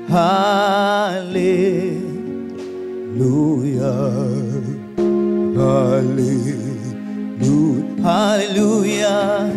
Hallelujah.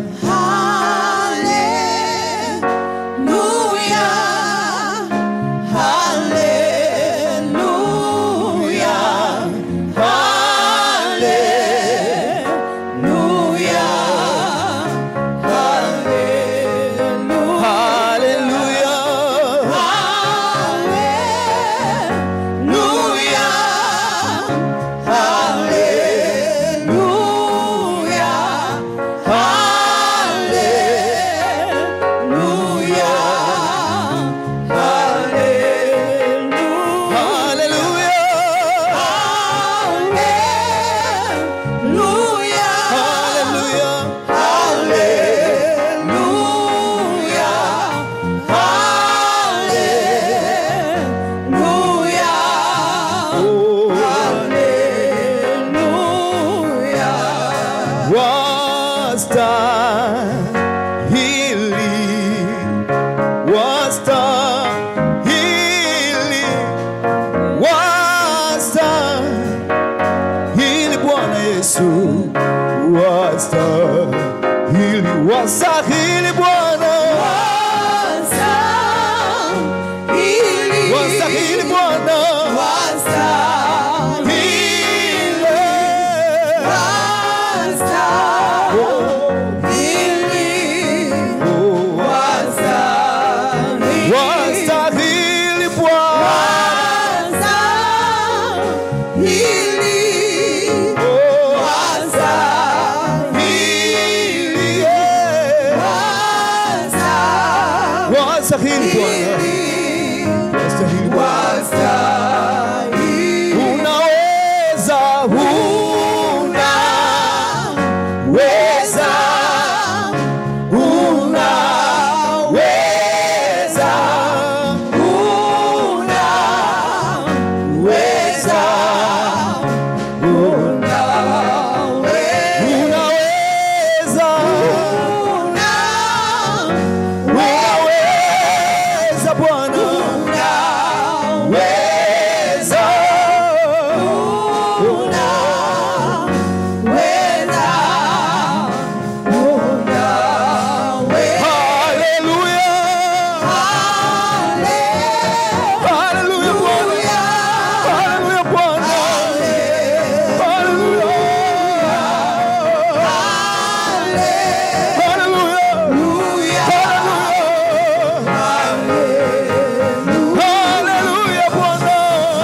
Wastahili Bwana, wastahili Bwana, wastahili Bwana, wastahili, wastahili Bwana, wastahili Bwana. Unaweza, unaweza, unaweza, unaweza, unaweza, unaweza Bwana, unaweza, Hallelujah. Hallelujah, Bwana. Hallelujah, Bwana. Hallelujah. Hallelujah. Hallelujah, Bwana.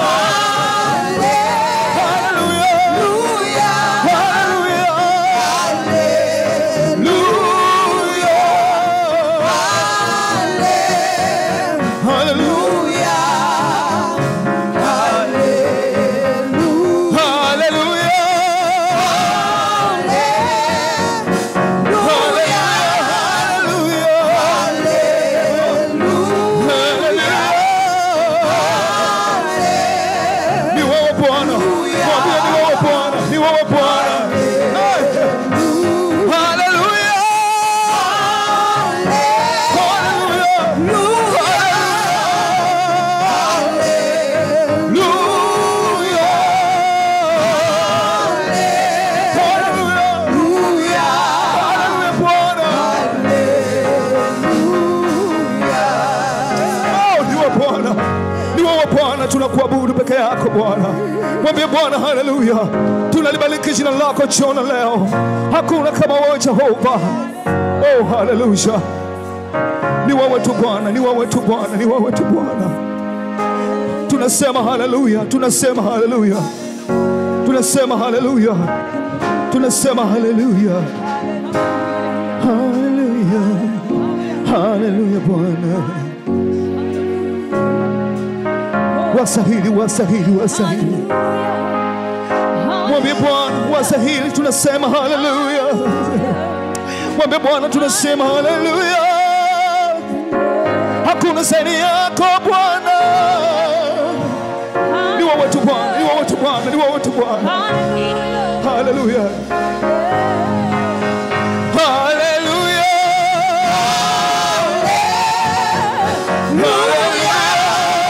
Ni wewe Bwana. Mwambie ni wewe Bwana. Ni wewe Bwana. Hallelujah. Hallelujah. Hallelujah. Hallelujah, Bwana. Oh, ni wewe Bwana. Ni wewe Bwana, tunakuabudu peke yako Bwana. Mwambie Bwana haleluya. Tunalibariki jina lako jioni leo. Hakuna kama wewe Jehova. Oh, haleluya. Ni wewe tu Bwana, ni wewe tu Bwana, ni wewe tu Bwana. Tunasema haleluya, tunasema haleluya. Tunasema haleluya. Tunasema haleluya. Haleluya. Haleluya Bwana. Wasahili, wasahili, wasahili. Mwambie Bwana wasahili, tunasema haleluya. Mwambie Bwana tunasema haleluya. Hakuna zaidi yako Bwana. Ni wewe tu Bwana, ni wewe tu Bwana, ni wewe tu Bwana. Haleluya. Haleluya. Haleluya.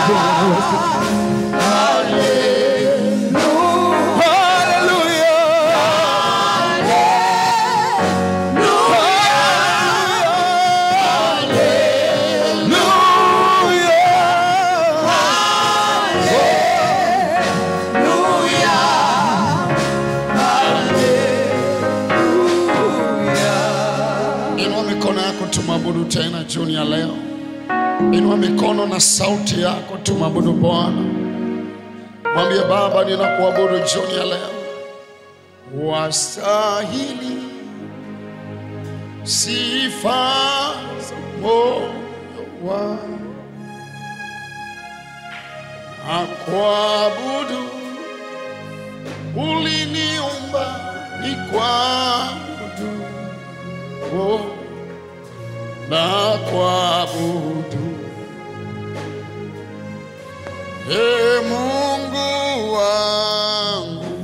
Inua mikono yako tumwabudu tena jioni ya leo. Inua mikono na sauti yako tumwabudu Bwana. Mwambie Baba, ninakuabudu jioni ya leo. Wastahili sifa za moyo wangu na kuabudu uliniumba ni kuabudu oh, na kuabudu e Mungu wangu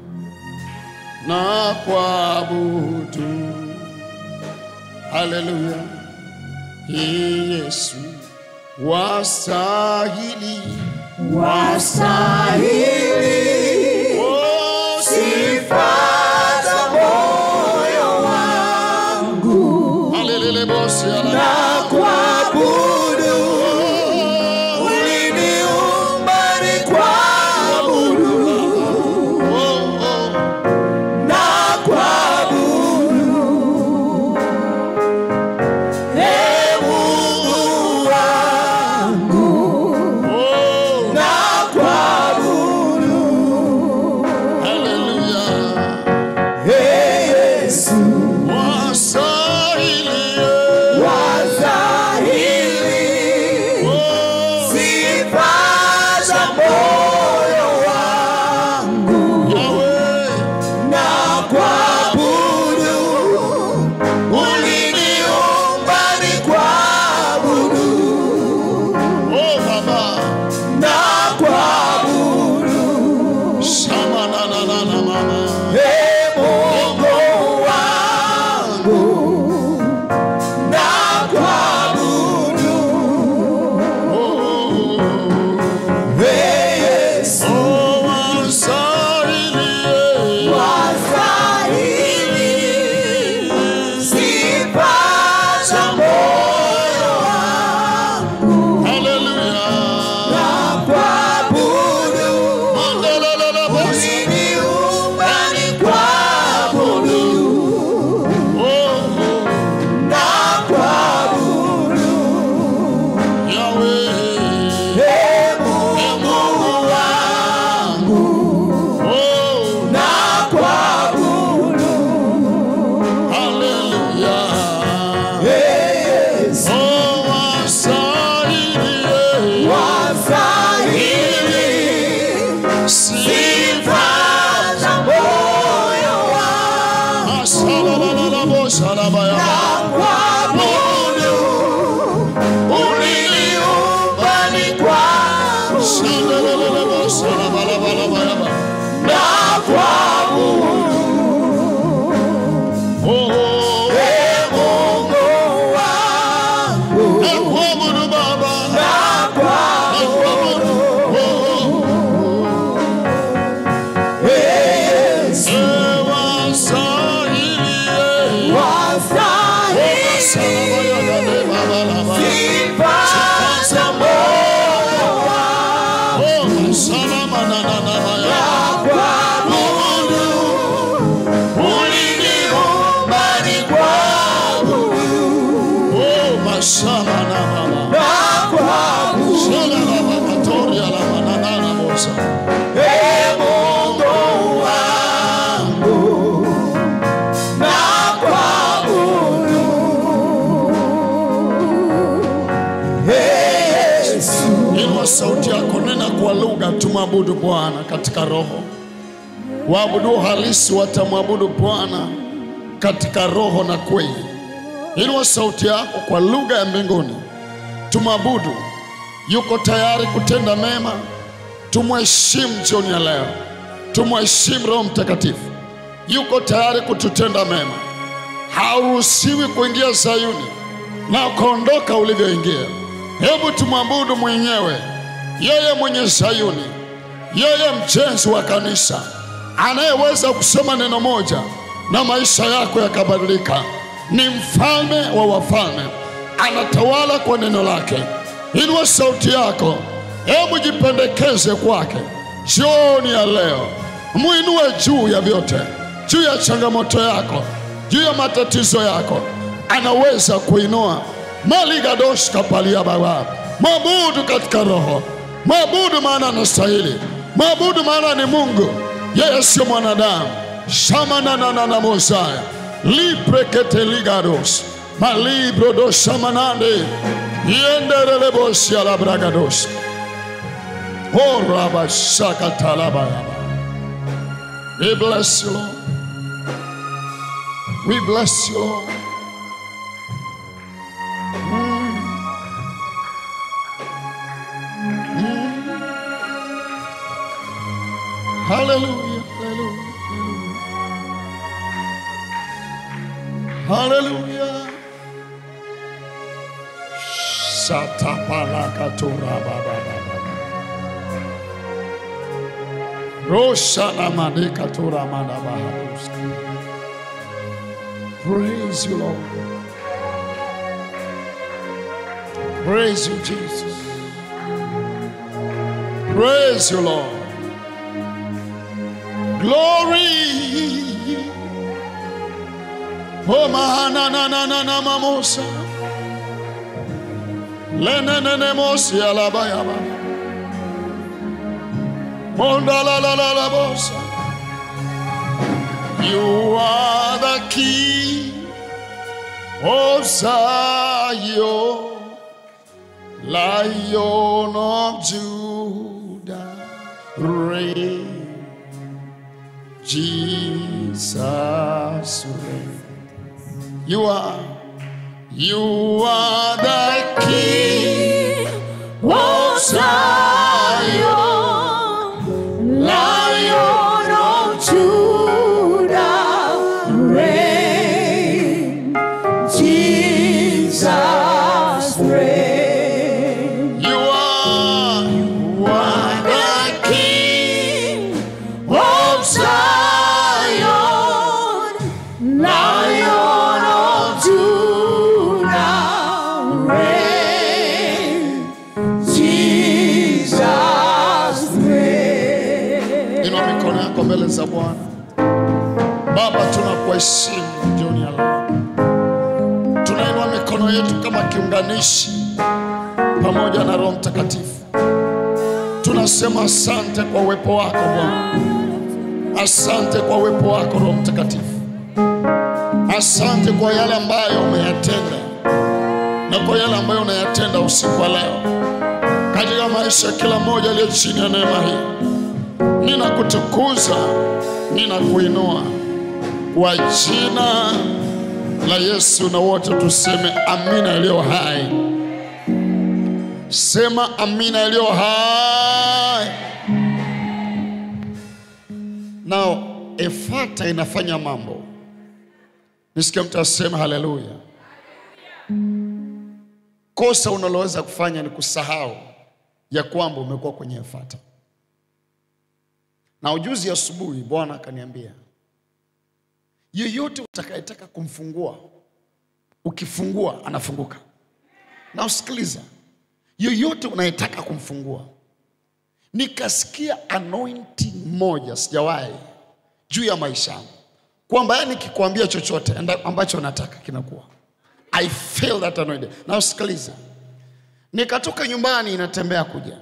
na kuabudu haleluya Yesu wastahili Wastahili oh, sifa za moyo wangu Alelele bosi ala. na kuabudu. Uliniumba ni kuabudu Oh, oh. na kuabudu. Ee Mungu wangu Oh, na kuabudu. hallelujah. Ee Yesu Wastahili, wastahili oh, sifa za moyo wangu Yahweh. na kuabudu. Uliniumba ni kuabudu Oh, Baba. na kuabudu. Shama na na na na mama. Ee Mungu wangu na kuabudu. Oh, Ee Yesu oh, wastahili, wastahili sifa za moyo wangu hallelujah. na kuabudu. Mandalala bosi. Uliniumba ni kuabudu Oh, oh, na kuabudu. Yahweh. Ee Mungu wangu Oh, na kuabudu. hallelujah. Ee Yesu Oh, wastahili, wastahili sifa za moyo wangu Asalalala bosalabaya. na kuabudu. Uliniumba ni kuabudu Sandalala bosalabalabalaba. na kuabudu. Oh, oh, Ee Mungu wangu nakuabudu Baba. na kuabudu. Nakuabudu. Oh, Ee Yesu eh, wastahili, eh. wastahili Salabayagade babalaba. sifa za moyo wangu Oh, salamanananamaya. na kuabudu. Uliniumba ni kuabudu Oh, mashamanamama. na kuabudu. Shalalababatoria bosa. Ee Mungu wangu na kuabudu. Ee Yesu Inua sauti yako, nena kwa lugha, tumwabudu Bwana katika roho. Waabudu halisi watamwabudu Bwana katika roho na kweli. Inua sauti yako kwa lugha ya mbinguni, tumwabudu. Yuko tayari kutenda mema, tumheshimu jioni ya leo, tumheshimu Roho Mtakatifu. Yuko tayari kututenda mema. Hauruhusiwi kuingia Sayuni na ukaondoka ulivyoingia. Hebu tumwabudu mwenyewe. yeye mwenye Sayuni, yeye mjenzi wa kanisa, anayeweza kusema neno moja na maisha yako yakabadilika. Ni mfalme wa wafalme, anatawala kwa neno lake. Inua sauti yako, hebu jipendekeze kwake jioni ya leo, muinue juu ya vyote, juu ya changamoto yako, juu ya matatizo yako, anaweza kuinua maligadosh kapalia baba. Mwabudu katika roho, mwabudu maana anastahili, mwabudu maana ni Mungu, yeye sio mwanadamu. shamananana mosaya lipreketeligados malibrodoshamanande yenderelebosialabragados orabashakatalabayaba We bless you, Lord. We bless you, Lord. Hallelujah, hallelujah, hallelujah. Hallelujah. Shatapalakatura baba baba. Roshana madekatura madabahaduska. Praise you, Lord. Praise you, Jesus. Praise you, Lord. Glory. Oh, mahana na na na na mamosa. Lene ne ne mosi alabayaba. Monda la la la la bosa. You are the key of Zion, Lion of Judah, reign. Jesus reign. You are, you are the King of Zion, Lion of Judah, reign. Jesus reign. You are, you are the King of Zion, Lion of Judah, reign. Jesus reign. Inua mikono yako mbele za Bwana. Baba, tunakuheshimu jioni ya leo. Tunainua mikono yetu kama kiunganishi pamoja na Roho Mtakatifu. Tunasema asante kwa uwepo wako Bwana, asante kwa uwepo wako Roho Mtakatifu, asante kwa yale ambayo umeyatenda na kwa yale ambayo unayatenda usiku wa leo katika maisha ya kila mmoja aliye chini ya neema hii ninakutukuza, ninakuinua kwa jina la Yesu, na wote tuseme amina iliyo hai. Sema amina iliyo hai. Nao efata inafanya mambo. Nisikia mtu asema haleluya. Kosa unaloweza kufanya ni kusahau ya kwamba umekuwa kwenye efata. Na ujuzi asubuhi Bwana akaniambia, yeyote utakayetaka kumfungua, ukifungua anafunguka. Na usikiliza, yeyote unayetaka kumfungua. Nikasikia anointing moja sijawahi juu ya maisha yangu, kwamba yani nikikwambia chochote enda- ambacho nataka kinakuwa. I feel that anointing. Na usikiliza, nikatoka nyumbani natembea kuja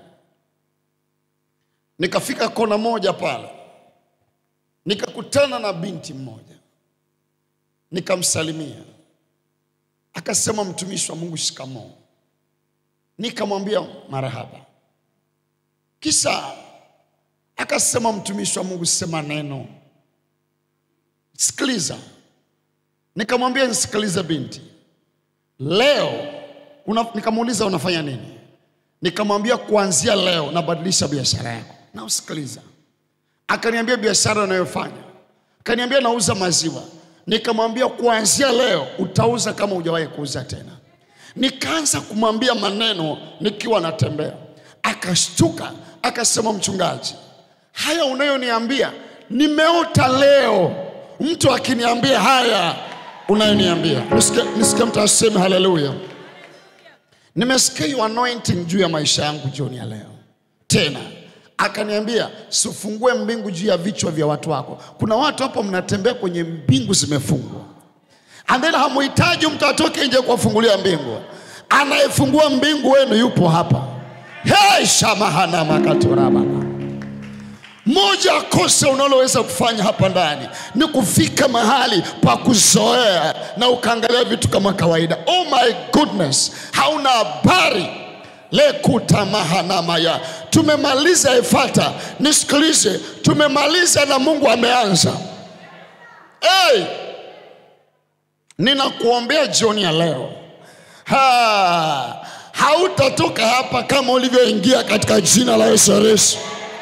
nikafika kona moja pale, nikakutana na binti mmoja, nikamsalimia, akasema mtumishi wa Mungu, shikamoo. Nikamwambia marahaba, kisha akasema mtumishi wa Mungu, sema neno, sikiliza. Nikamwambia nisikilize binti, leo una, nikamuuliza unafanya nini? Nikamwambia kuanzia leo nabadilisha biashara yako. Na usikiliza, akaniambia biashara anayofanya, akaniambia nauza maziwa. Nikamwambia kuanzia leo utauza kama hujawahi kuuza tena. Nikaanza kumwambia maneno nikiwa natembea, akashtuka akasema, mchungaji, haya unayoniambia nimeota leo. Mtu akiniambia haya unayoniambia, nisikie nisikie mtu aseme haleluya. Nimesikia hiyo anointing juu ya maisha yangu jioni ya leo. Tena akaniambia sifungue mbingu juu ya vichwa vya watu wako. Kuna watu hapo mnatembea kwenye mbingu zimefungwa, and then hamuhitaji mtu atoke nje kuwafungulia mbingu. Anayefungua mbingu wenu yupo hapa. Hey, shamahana makatorabana moja kosa unaloweza kufanya hapa ndani ni kufika mahali pa kuzoea na ukaangalia vitu kama kawaida. Oh my goodness, hauna habari lekutamahanamaya. Tumemaliza Efata, nisikilize, tumemaliza na Mungu ameanza. Hey, ninakuombea jioni ya leo ha, hautatoka hapa kama ulivyoingia katika jina la Yesu Kristo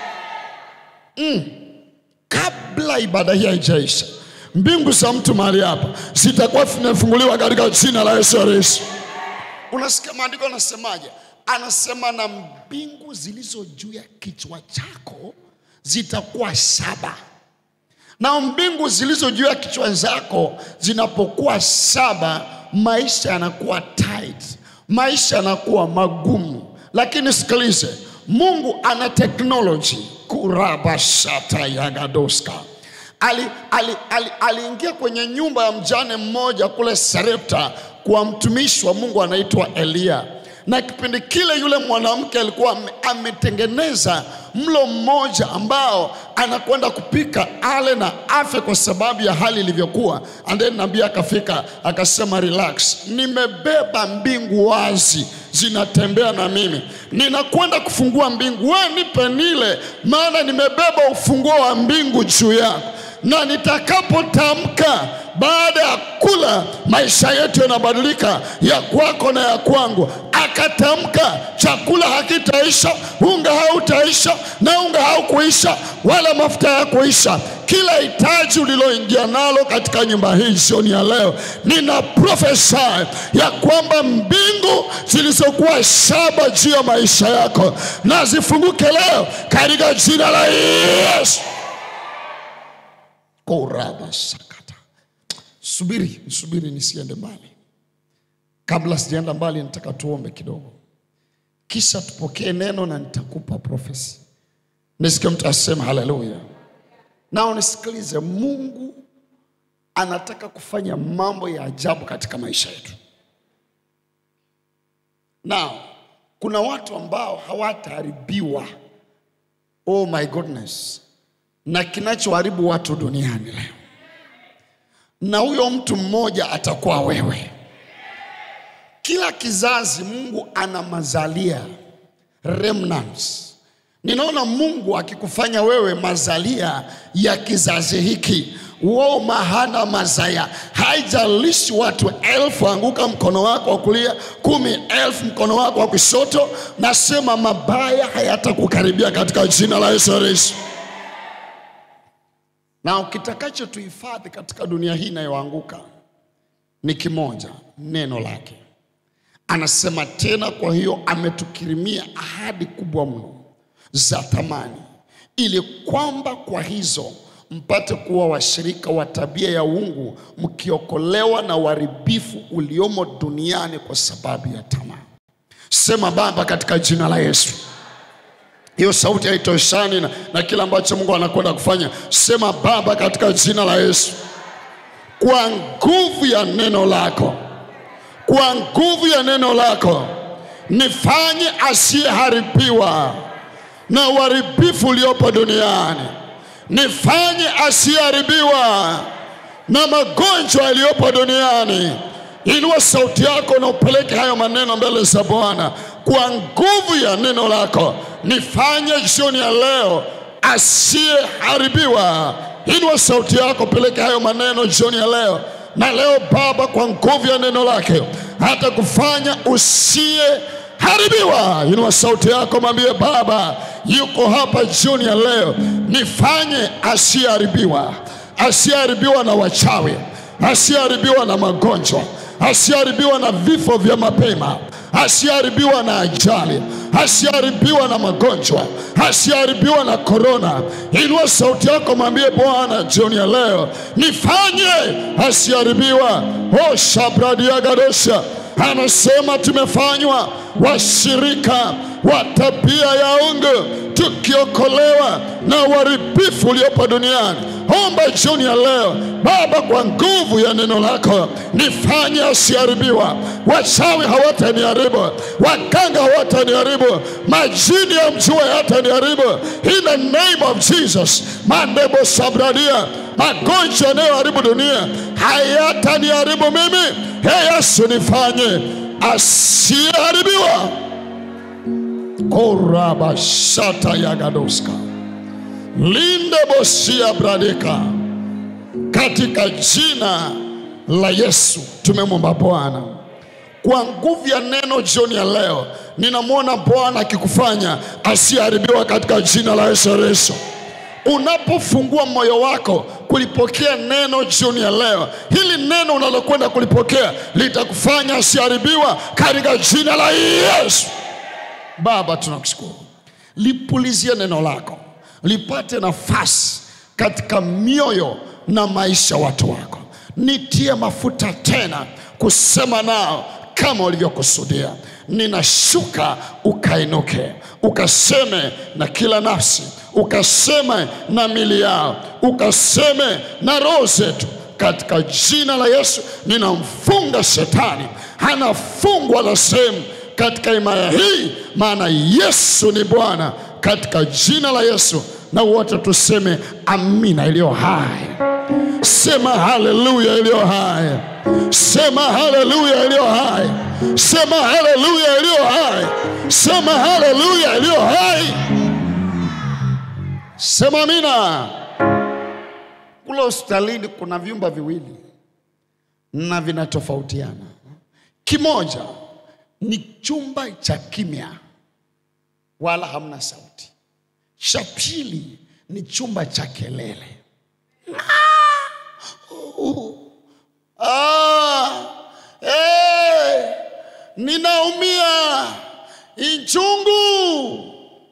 kabla ibada hii haijaisha, mbingu za mtu mahali hapa zitakuwa zimefunguliwa katika jina la Yesu Kristo. Unasikia maandiko anasemaje? Anasema na mbingu zilizo juu ya kichwa chako zitakuwa saba, na mbingu zilizo juu ya kichwa zako zinapokuwa saba, maisha yanakuwa tight, maisha yanakuwa magumu. Lakini sikilize, Mungu ana teknoloji kurabashata yagadoska aliingia ali, ali, aliingia kwenye nyumba ya mjane mmoja kule Sarepta kwa mtumishi wa Mungu anaitwa Eliya, na kipindi kile yule mwanamke alikuwa ame- ametengeneza mlo mmoja ambao anakwenda kupika ale na afe kwa sababu ya hali ilivyokuwa. And then nabii akafika akasema, relax, nimebeba mbingu wazi zinatembea na mimi, ninakwenda kufungua mbingu, we nipe nile, maana nimebeba ufunguo wa mbingu juu yako, na nitakapotamka baada ya kula maisha yetu yanabadilika, ya kwako na ya kwangu. Akatamka chakula hakitaisha, unga hautaisha, na unga haukuisha, wala mafuta hayakuisha. Kila hitaji uliloingia nalo katika nyumba hii jioni ya leo, nina prophesy ya kwamba mbingu zilizokuwa saba juu ya maisha yako na zifunguke leo katika jina la Yesu. Koraba sakata. Subiri, subiri nisiende mbali. Kabla sijaenda mbali, nataka tuombe kidogo, kisha tupokee neno na nitakupa profesi. Nisikie mtu asema haleluya. Na unisikilize, Mungu anataka kufanya mambo ya ajabu katika maisha yetu. Na kuna watu ambao hawataharibiwa, oh my goodness, na kinachoharibu watu duniani leo, na huyo mtu mmoja atakuwa wewe. Kila kizazi Mungu ana mazalia remnants. Ninaona Mungu akikufanya wewe mazalia ya kizazi hiki wao mahana mazaya. Haijalishi watu elfu anguka mkono wako wa kulia, kumi elfu mkono wako wa kushoto, nasema mabaya hayatakukaribia katika jina la Yesu Kristo. Na kitakacho tuhifadhi katika dunia hii inayoanguka ni kimoja, neno lake. Anasema tena, kwa hiyo ametukirimia ahadi kubwa mno za thamani, ili kwamba kwa hizo mpate kuwa washirika wa tabia ya uungu, mkiokolewa na uharibifu uliomo duniani kwa sababu ya tamaa. Sema Baba, katika jina la Yesu. Hiyo sauti haitoshani na, na kile ambacho Mungu anakwenda kufanya. Sema Baba, katika jina la Yesu, kwa nguvu ya neno lako kwa nguvu ya neno lako nifanye asiyeharibiwa na uharibifu uliopo duniani, nifanye asiyeharibiwa na magonjwa yaliyopo duniani. Inua sauti yako na upeleke hayo maneno mbele za Bwana. Kwa nguvu ya neno lako nifanye jioni ya leo asiyeharibiwa. Inua sauti yako, peleke hayo maneno jioni ya leo na leo Baba, kwa nguvu ya neno lake hata kufanya usiyeharibiwa. Inua sauti yako, mwambie Baba yuko hapa jioni ya leo, nifanye asiyeharibiwa, asiyeharibiwa na wachawi, asiyeharibiwa na magonjwa, asiyeharibiwa na vifo vya mapema, asiharibiwa na ajali, asiharibiwa na magonjwa, asiharibiwa na korona. Inua sauti yako, mwambie Bwana jioni ya leo, nifanye asiharibiwa. O shabradiagadosha anasema tumefanywa washirika wa tabia ya ungu tukiokolewa na uharibifu uliopo duniani. Omba jioni ya leo, Baba, kwa nguvu ya neno lako nifanye asiharibiwa. Wachawi hawataniharibu, waganga hawataniharibu, majini ya mjua hayataniharibu. In the name of Jesus, mandebo sabradia, magonjwa yanayoharibu dunia hayataniharibu mimi. Ee Yesu, nifanye asiyeharibiwa. korabashata yagadoska linde bosia bradeka katika jina la Yesu tumemwomba Bwana kwa nguvu ya neno jioni ya leo. Ninamwona Bwana akikufanya asiyeharibiwa katika jina la Yesu Kristo. Unapofungua moyo wako kulipokea neno jioni ya leo, hili neno unalokwenda kulipokea litakufanya asiharibiwa katika jina la Yesu. Baba, tunakushukuru, lipulizie neno lako lipate nafasi katika mioyo na maisha ya watu wako. Nitie mafuta tena kusema nao kama ulivyokusudia. Ninashuka ukainuke, ukaseme na kila nafsi, ukaseme na mili yao, ukaseme na roho zetu katika jina la Yesu. Ninamfunga shetani, hanafungwa na sehemu katika imaya hii, maana Yesu ni Bwana, katika jina la Yesu. Na wote tuseme amina iliyo hai. Sema haleluya iliyo hai. Sema haleluya iliyo hai. Sema haleluya iliyo hai. Sema haleluya iliyo hai. Sema amina. Kule hospitalini kuna vyumba viwili na vinatofautiana. Kimoja ni chumba cha kimya, wala hamna sauti. Cha pili ni chumba cha kelele. Ah, eh, ninaumia inchungu.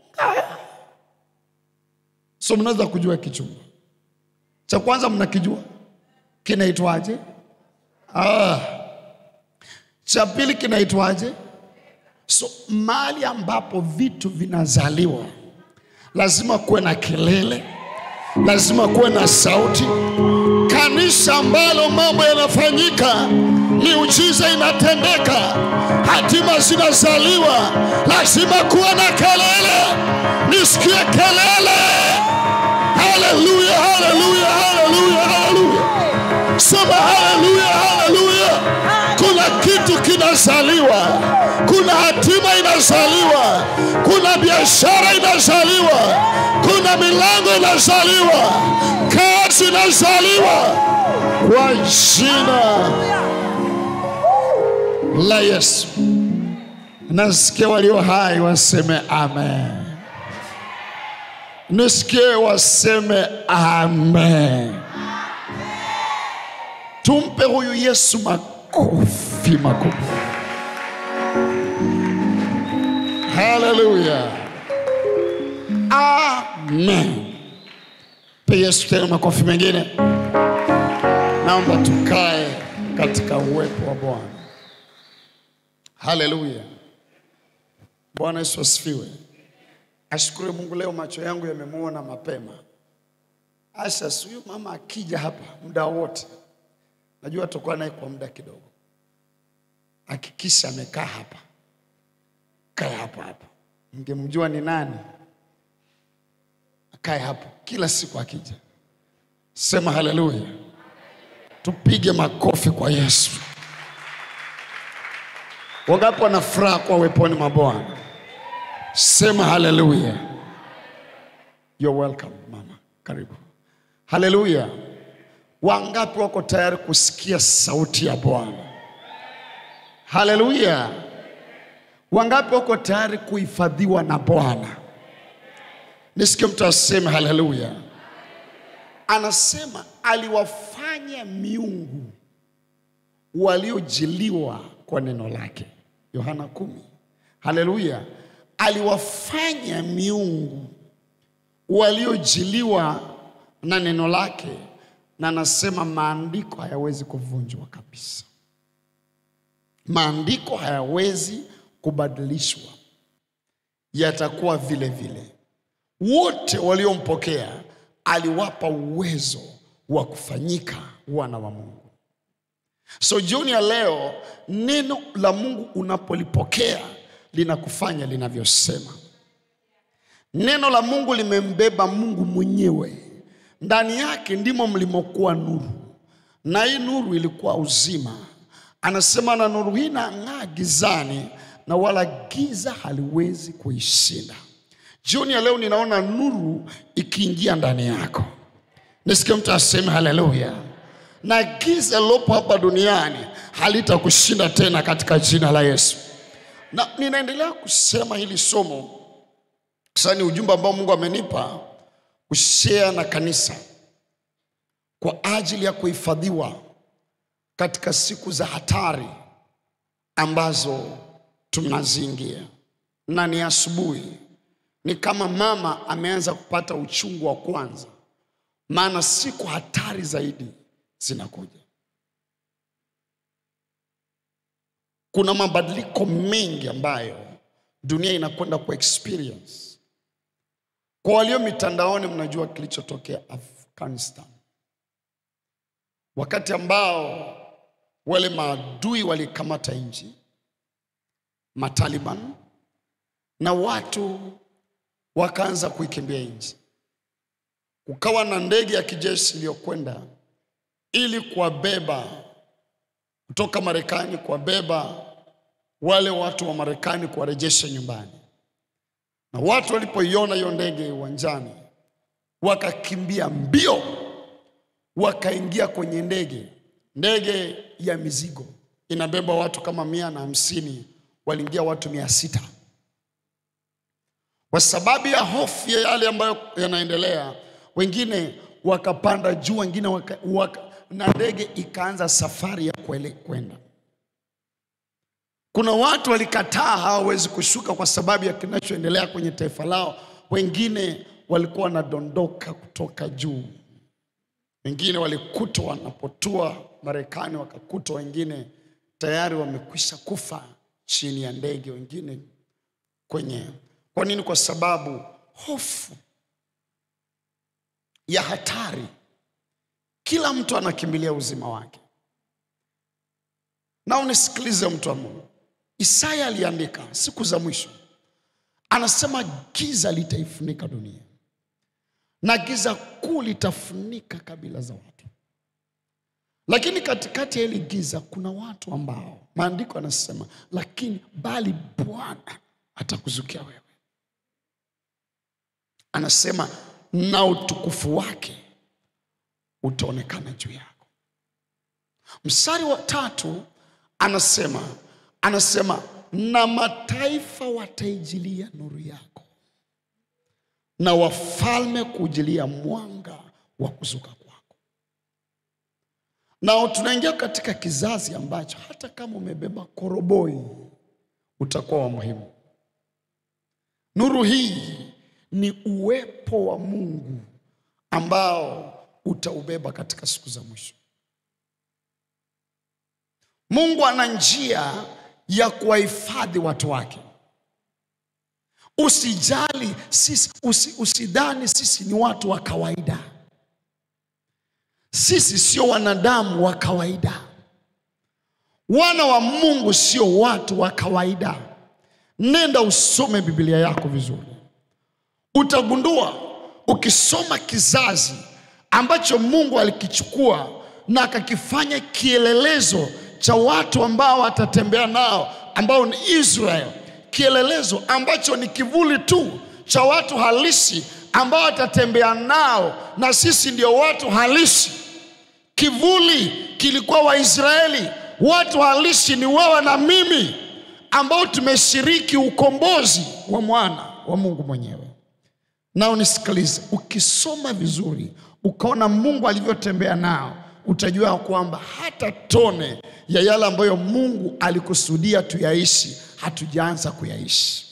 So mnaweza kujua kichungu cha kwanza, mnakijua kinaitwaje? Ah, cha pili kinaitwaje? So mahali ambapo vitu vinazaliwa lazima kuwe na kelele, lazima kuwe na sauti. Kanisa ambalo mambo yanafanyika, miujiza inatendeka, hatima zinazaliwa, lazima kuwe na kelele. Nisikie kelele! Haleluya, haleluya, haleluya, haleluya! Sema haleluya, haleluya! Kuna kitu kinazaliwa, kuna hatima inazaliwa, kuna biashara inazaliwa, kuna milango inazaliwa, kazi inazaliwa kwa jina la Yesu. Nasikia walio hai waseme amen, nisikie waseme amen. Tumpe huyu Yesu makofi makubwa. Haleluya, amen. Pe Yesu tena makofi mengine. Naomba tukae katika uwepo wa Bwana. Haleluya, Bwana Yesu asifiwe. Ashukuru Mungu, leo macho yangu yamemwona mapema. Asha, huyu mama akija hapa muda wote najua tutakuwa naye kwa muda kidogo. Hakikisha amekaa hapa, kae hapa hapa. Mngemjua ni nani, akae hapo kila siku akija. Sema haleluya, tupige makofi kwa Yesu. Wangapi wana furaha kwa uweponi mwa Bwana? Sema haleluya. You're welcome mama, karibu. Haleluya. Wangapi wako tayari kusikia sauti ya Bwana? Haleluya! Wangapi wako tayari kuhifadhiwa na Bwana? Nisikie mtu aseme haleluya. Anasema aliwafanya miungu waliojiliwa kwa neno lake. Yohana kumi. Haleluya! Aliwafanya miungu waliojiliwa na neno lake, na anasema maandiko hayawezi kuvunjwa kabisa. Maandiko hayawezi kubadilishwa, yatakuwa vile vile. Wote waliompokea aliwapa uwezo wa kufanyika wana wa Mungu. So jioni ya leo, neno la Mungu unapolipokea linakufanya linavyosema. Neno la Mungu limembeba Mungu mwenyewe, ndani yake ndimo mlimokuwa nuru, na hii nuru ilikuwa uzima. Anasema na nuru hii inang'aa gizani, na wala giza haliwezi kuishinda. Jioni ya leo ninaona nuru ikiingia ndani yako. Nisikie mtu aseme haleluya. Na giza lilopo hapa duniani halitakushinda tena katika jina la Yesu. Na ninaendelea kusema hili somo sasa, ni ujumbe ambao Mungu amenipa kushare na kanisa kwa ajili ya kuhifadhiwa katika siku za hatari ambazo tunaziingia, na ni asubuhi, ni kama mama ameanza kupata uchungu wa kwanza, maana siku hatari zaidi zinakuja. Kuna mabadiliko mengi ambayo dunia inakwenda ku experience. Kwa walio mitandaoni, mnajua kilichotokea Afghanistan, wakati ambao wale maadui walikamata nchi, Mataliban, na watu wakaanza kuikimbia nchi. Kukawa na ndege ya kijeshi iliyokwenda ili kuwabeba kutoka Marekani, kuwabeba wale watu wa Marekani, kuwarejesha nyumbani. Na watu walipoiona hiyo ndege uwanjani, wakakimbia mbio, wakaingia kwenye ndege. Ndege ya mizigo inabeba watu kama mia na hamsini, waliingia watu mia sita kwa sababu ya hofu ya yale ambayo yanaendelea. Wengine wakapanda juu, wengine waka, waka, na ndege ikaanza safari ya kuele- kwenda. Kuna watu walikataa, hawawezi kushuka kwa sababu ya kinachoendelea kwenye taifa lao. Wengine walikuwa wanadondoka kutoka juu, wengine walikutwa wanapotua Marekani, wakakutwa wengine tayari wamekwisha kufa chini ya ndege, wengine kwenye. Kwa nini? Kwa sababu hofu ya hatari, kila mtu anakimbilia uzima wake. Na unisikilize mtu wa Mungu, Isaya aliandika siku za mwisho, anasema giza litaifunika dunia na giza kuu litafunika kabila za watu, lakini katikati ya hili giza kuna watu ambao maandiko yanasema, lakini bali Bwana atakuzukia wewe anasema na utukufu wake utaonekana juu yako. Mstari wa tatu anasema anasema na mataifa wataijilia nuru yako na wafalme kujilia mwanga wa kuzuka kwako. Na tunaingia katika kizazi ambacho hata kama umebeba koroboi utakuwa wa muhimu. Nuru hii ni uwepo wa Mungu ambao utaubeba katika siku za mwisho. Mungu ana njia ya kuwahifadhi watu wake. Usijali sisi, usi, usidhani sisi ni watu wa kawaida. Sisi sio wanadamu wa kawaida. Wana wa Mungu sio watu wa kawaida. Nenda usome Biblia yako vizuri utagundua ukisoma kizazi ambacho Mungu alikichukua na akakifanya kielelezo cha watu ambao watatembea nao ambao ni Israel, kielelezo ambacho ni kivuli tu cha watu halisi ambao watatembea nao, na sisi ndio watu halisi. Kivuli kilikuwa Waisraeli, watu halisi ni wewe na mimi ambao tumeshiriki ukombozi wa mwana wa Mungu mwenyewe. Na unisikilize, ukisoma vizuri ukaona Mungu alivyotembea nao, utajua kwamba hata tone ya yale ambayo Mungu alikusudia tuyaishi hatujaanza kuyaishi.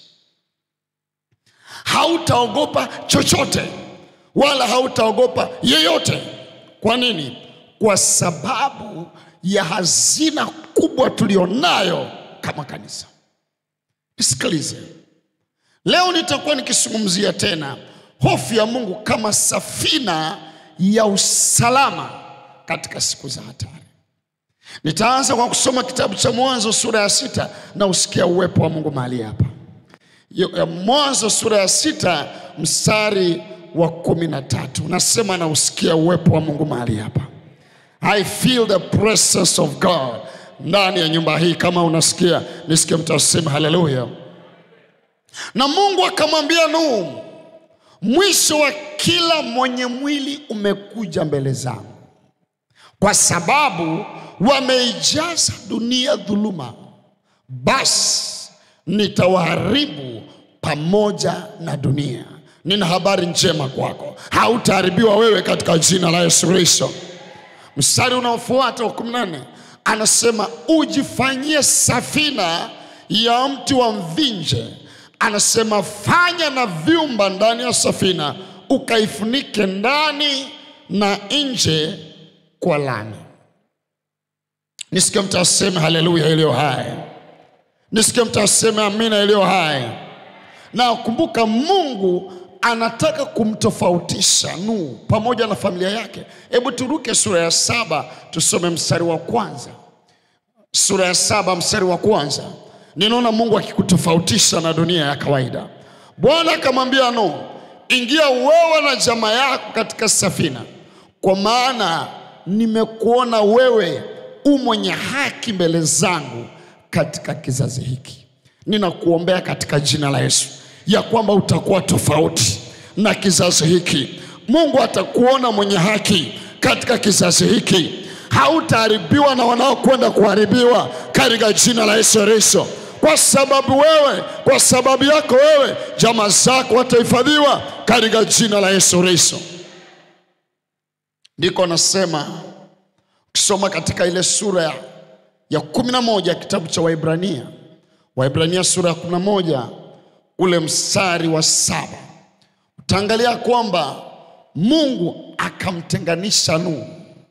Hautaogopa chochote wala hautaogopa yeyote. Kwa nini? Kwa sababu ya hazina kubwa tulionayo kama kanisa. Nisikilize, leo nitakuwa nikizungumzia tena hofu ya Mungu kama safina ya usalama katika siku za hatari. Nitaanza kwa kusoma kitabu cha Mwanzo sura ya sita na usikia uwepo wa Mungu mahali hapa. Yo- ya Mwanzo sura ya sita mstari wa kumi na tatu nasema na usikia uwepo wa Mungu mahali hapa. I feel the presence of God ndani ya nyumba hii. Kama unasikia nisikie mtu aseme haleluya. Na Mungu akamwambia Nuhu, mwisho wa kila mwenye mwili umekuja mbele zangu, kwa sababu wameijaza dunia dhuluma, basi nitawaharibu pamoja na dunia. Nina habari njema kwako, hautaharibiwa wewe katika jina la Yesu Kristo. Mstari unaofuata wa 14 anasema ujifanyie safina ya mti wa mvinje. Anasema fanya na vyumba ndani ya safina, ukaifunike ndani na nje kwa lami. Nisikie mtu aseme haleluya iliyo hai, nisikie mtu aseme amina iliyo hai. Na kumbuka, Mungu anataka kumtofautisha Nuhu pamoja na familia yake. Hebu turuke sura ya saba tusome mstari wa kwanza. Sura ya saba mstari wa kwanza, ninaona Mungu akikutofautisha na dunia ya kawaida. Bwana akamwambia Nuhu, ingia wewe na jamaa yako katika safina, kwa maana nimekuona wewe u mwenye haki mbele zangu katika kizazi hiki. Ninakuombea katika jina la Yesu ya kwamba utakuwa tofauti na kizazi hiki. Mungu atakuona mwenye haki katika kizazi hiki, hautaharibiwa na wanaokwenda kuharibiwa katika jina la Yesu Kristo, kwa sababu wewe, kwa sababu yako wewe, jamaa zako watahifadhiwa katika jina la Yesu Kristo. Ndiko nasema ukisoma katika ile sura ya, ya kumi na moja kitabu cha Waibrania, Waibrania sura ya kumi na moja ule mstari wa saba utaangalia kwamba Mungu akamtenganisha Nuhu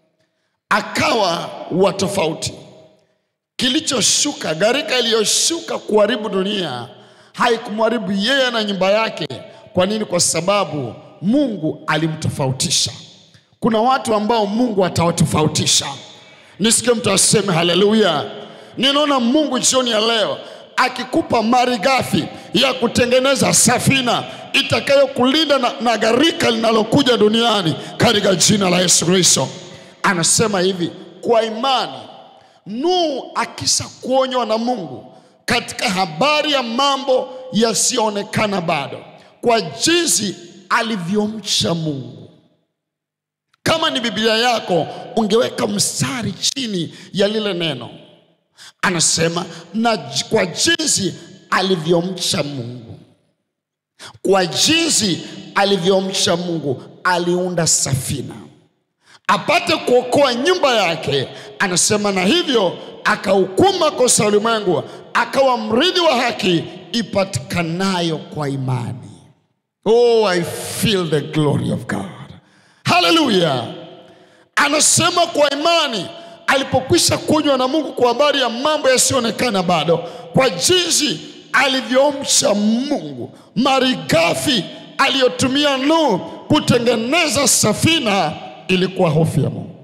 akawa wa tofauti. Kilichoshuka, gharika iliyoshuka kuharibu dunia haikumharibu yeye na nyumba yake. Kwa nini? Kwa sababu Mungu alimtofautisha. Kuna watu ambao Mungu atawatofautisha. Nisikie mtu aseme haleluya. Ninaona Mungu jioni ya leo akikupa malighafi ya kutengeneza safina itakayokulinda na, na gharika linalokuja duniani katika jina la Yesu Kristo. Anasema hivi kwa imani Nuhu akisha kuonywa na Mungu katika habari ya mambo yasiyoonekana bado, kwa jinsi alivyomcha Mungu. Kama ni Biblia yako, ungeweka mstari chini ya lile neno. Anasema na j- kwa jinsi alivyomcha Mungu, kwa jinsi alivyomcha Mungu aliunda safina apate kuokoa nyumba yake. Anasema na hivyo akahukumu makosa ya ulimwengu, akawa mrithi wa haki ipatikanayo kwa imani. Oh, I feel the glory of God. Haleluya! Anasema kwa imani alipokwisha kunywa na Mungu kwa habari ya mambo yasiyoonekana bado, kwa jinsi alivyomcha Mungu, malighafi aliyotumia Nuhu kutengeneza safina ilikuwa hofu ya Mungu,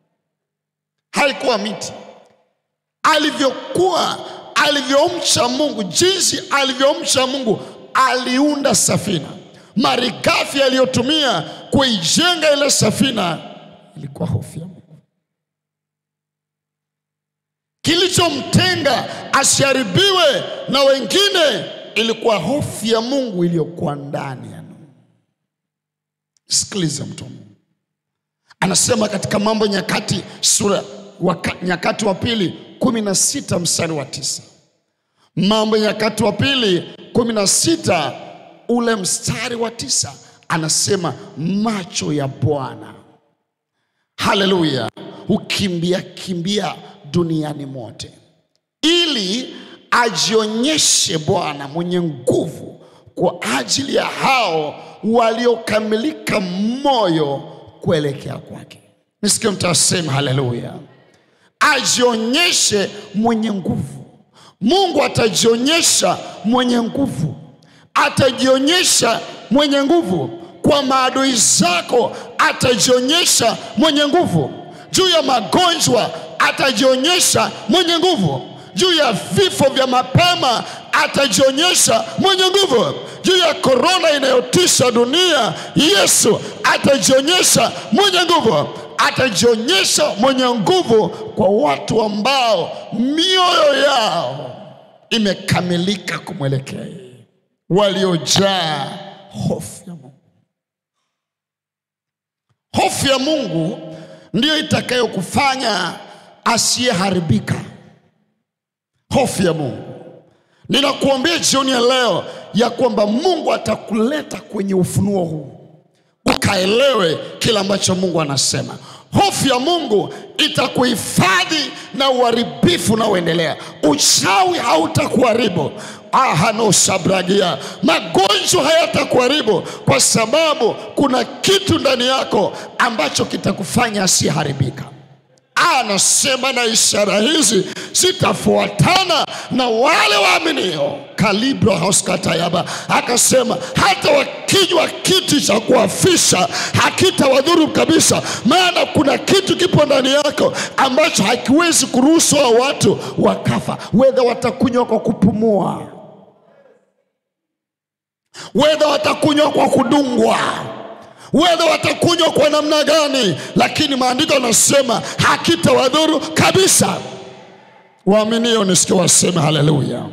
haikuwa miti. Alivyokuwa alivyomcha Mungu, jinsi alivyomcha Mungu, aliunda safina. Malighafi aliyotumia kuijenga ile safina ilikuwa hofu ya Mungu. Kilichomtenga asiharibiwe na wengine ilikuwa hofu ya Mungu iliyokuwa ndani ya Nuhu. Sikiliza mtu wa Mungu, anasema katika Mambo Nyakati sura waka, Nyakati wa pili kumi na sita mstari wa tisa Mambo Nyakati wa pili kumi na sita ule mstari wa tisa anasema macho ya Bwana haleluya, hukimbia kimbia duniani mote ili ajionyeshe Bwana mwenye nguvu kwa ajili ya hao waliokamilika moyo kuelekea kwake. Nisikie mtasema haleluya. Ajionyeshe mwenye nguvu. Mungu atajionyesha mwenye nguvu, atajionyesha mwenye nguvu kwa maadui zako, atajionyesha mwenye nguvu juu ya magonjwa, atajionyesha mwenye nguvu juu ya vifo vya mapema, atajionyesha mwenye nguvu juu ya korona inayotisha dunia. Yesu atajionyesha mwenye nguvu, atajionyesha mwenye nguvu kwa watu ambao mioyo yao imekamilika kumwelekea yeye, waliojaa hofu ya Mungu. Hofu ya Mungu ndiyo itakayokufanya asiyeharibika. Hofu ya Mungu. Ninakuambia jioni ya leo ya kwamba Mungu atakuleta kwenye ufunuo huu ukaelewe kile ambacho Mungu anasema. Hofu ya Mungu itakuhifadhi na uharibifu unaoendelea. Uchawi hautakuharibu ahanosabragia, magonjwa hayatakuharibu kwa sababu kuna kitu ndani yako ambacho kitakufanya asiyeharibika. Anasema na ishara hizi zitafuatana na wale waaminio. Kalibra hoskatayaba akasema, hata wakinywa kiti cha kuafisha hakitawadhuru kabisa, maana kuna kitu kipo ndani yako ambacho hakiwezi kuruhusu hao watu wakafa, wedha watakunywa kwa kupumua, wedha watakunywa kwa kudungwa wedha watakunywa kwa namna gani, lakini maandiko yanasema hakitawadhuru kabisa. Waaminio nisikie waseme haleluya.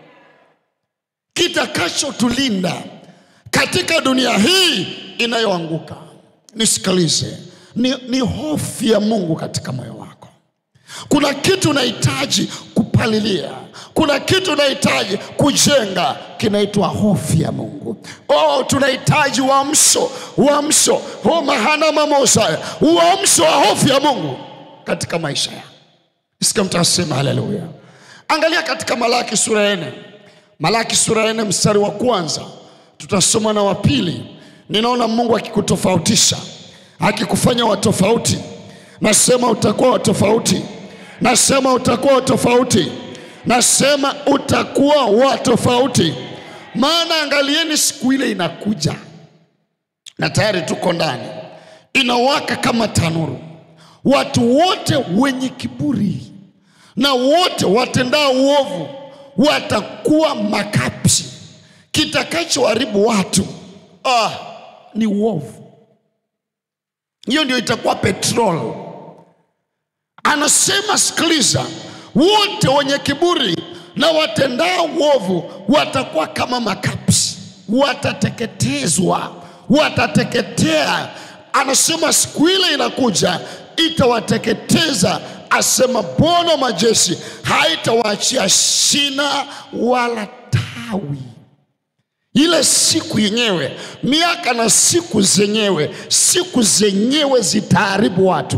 Kitakachotulinda katika dunia hii inayoanguka, nisikilize, ni, ni hofu ya Mungu katika moyo wako. Kuna kitu unahitaji kupalilia, kuna kitu unahitaji kujenga, kinaitwa hofu ya Mungu. Oh, tunahitaji uamsho, uamsho oh, mahana mamosa, uamsho wa hofu ya Mungu katika maisha ya Sikia mtu asema haleluya. Angalia katika Malaki sura ya nne, Malaki sura ya nne mstari wa kwanza tutasoma na wa pili. Ninaona Mungu akikutofautisha, akikufanya wa tofauti. Nasema utakuwa wa tofauti, nasema utakuwa wa tofauti, nasema utakuwa wa tofauti. Maana angalieni, siku ile inakuja na tayari tuko ndani, inawaka kama tanuru. Watu wote wenye kiburi na wote watendao uovu watakuwa makapi. Kitakachoharibu watu ah, ni uovu. Hiyo ndio itakuwa petrol. Anasema, sikiliza, wote wenye kiburi na watendao uovu watakuwa kama makapi, watateketezwa, watateketea. Anasema siku ile inakuja itawateketeza, asema Bwana majeshi, haitawaachia shina wala tawi. Ile siku yenyewe, miaka na siku zenyewe, siku zenyewe zitaharibu watu.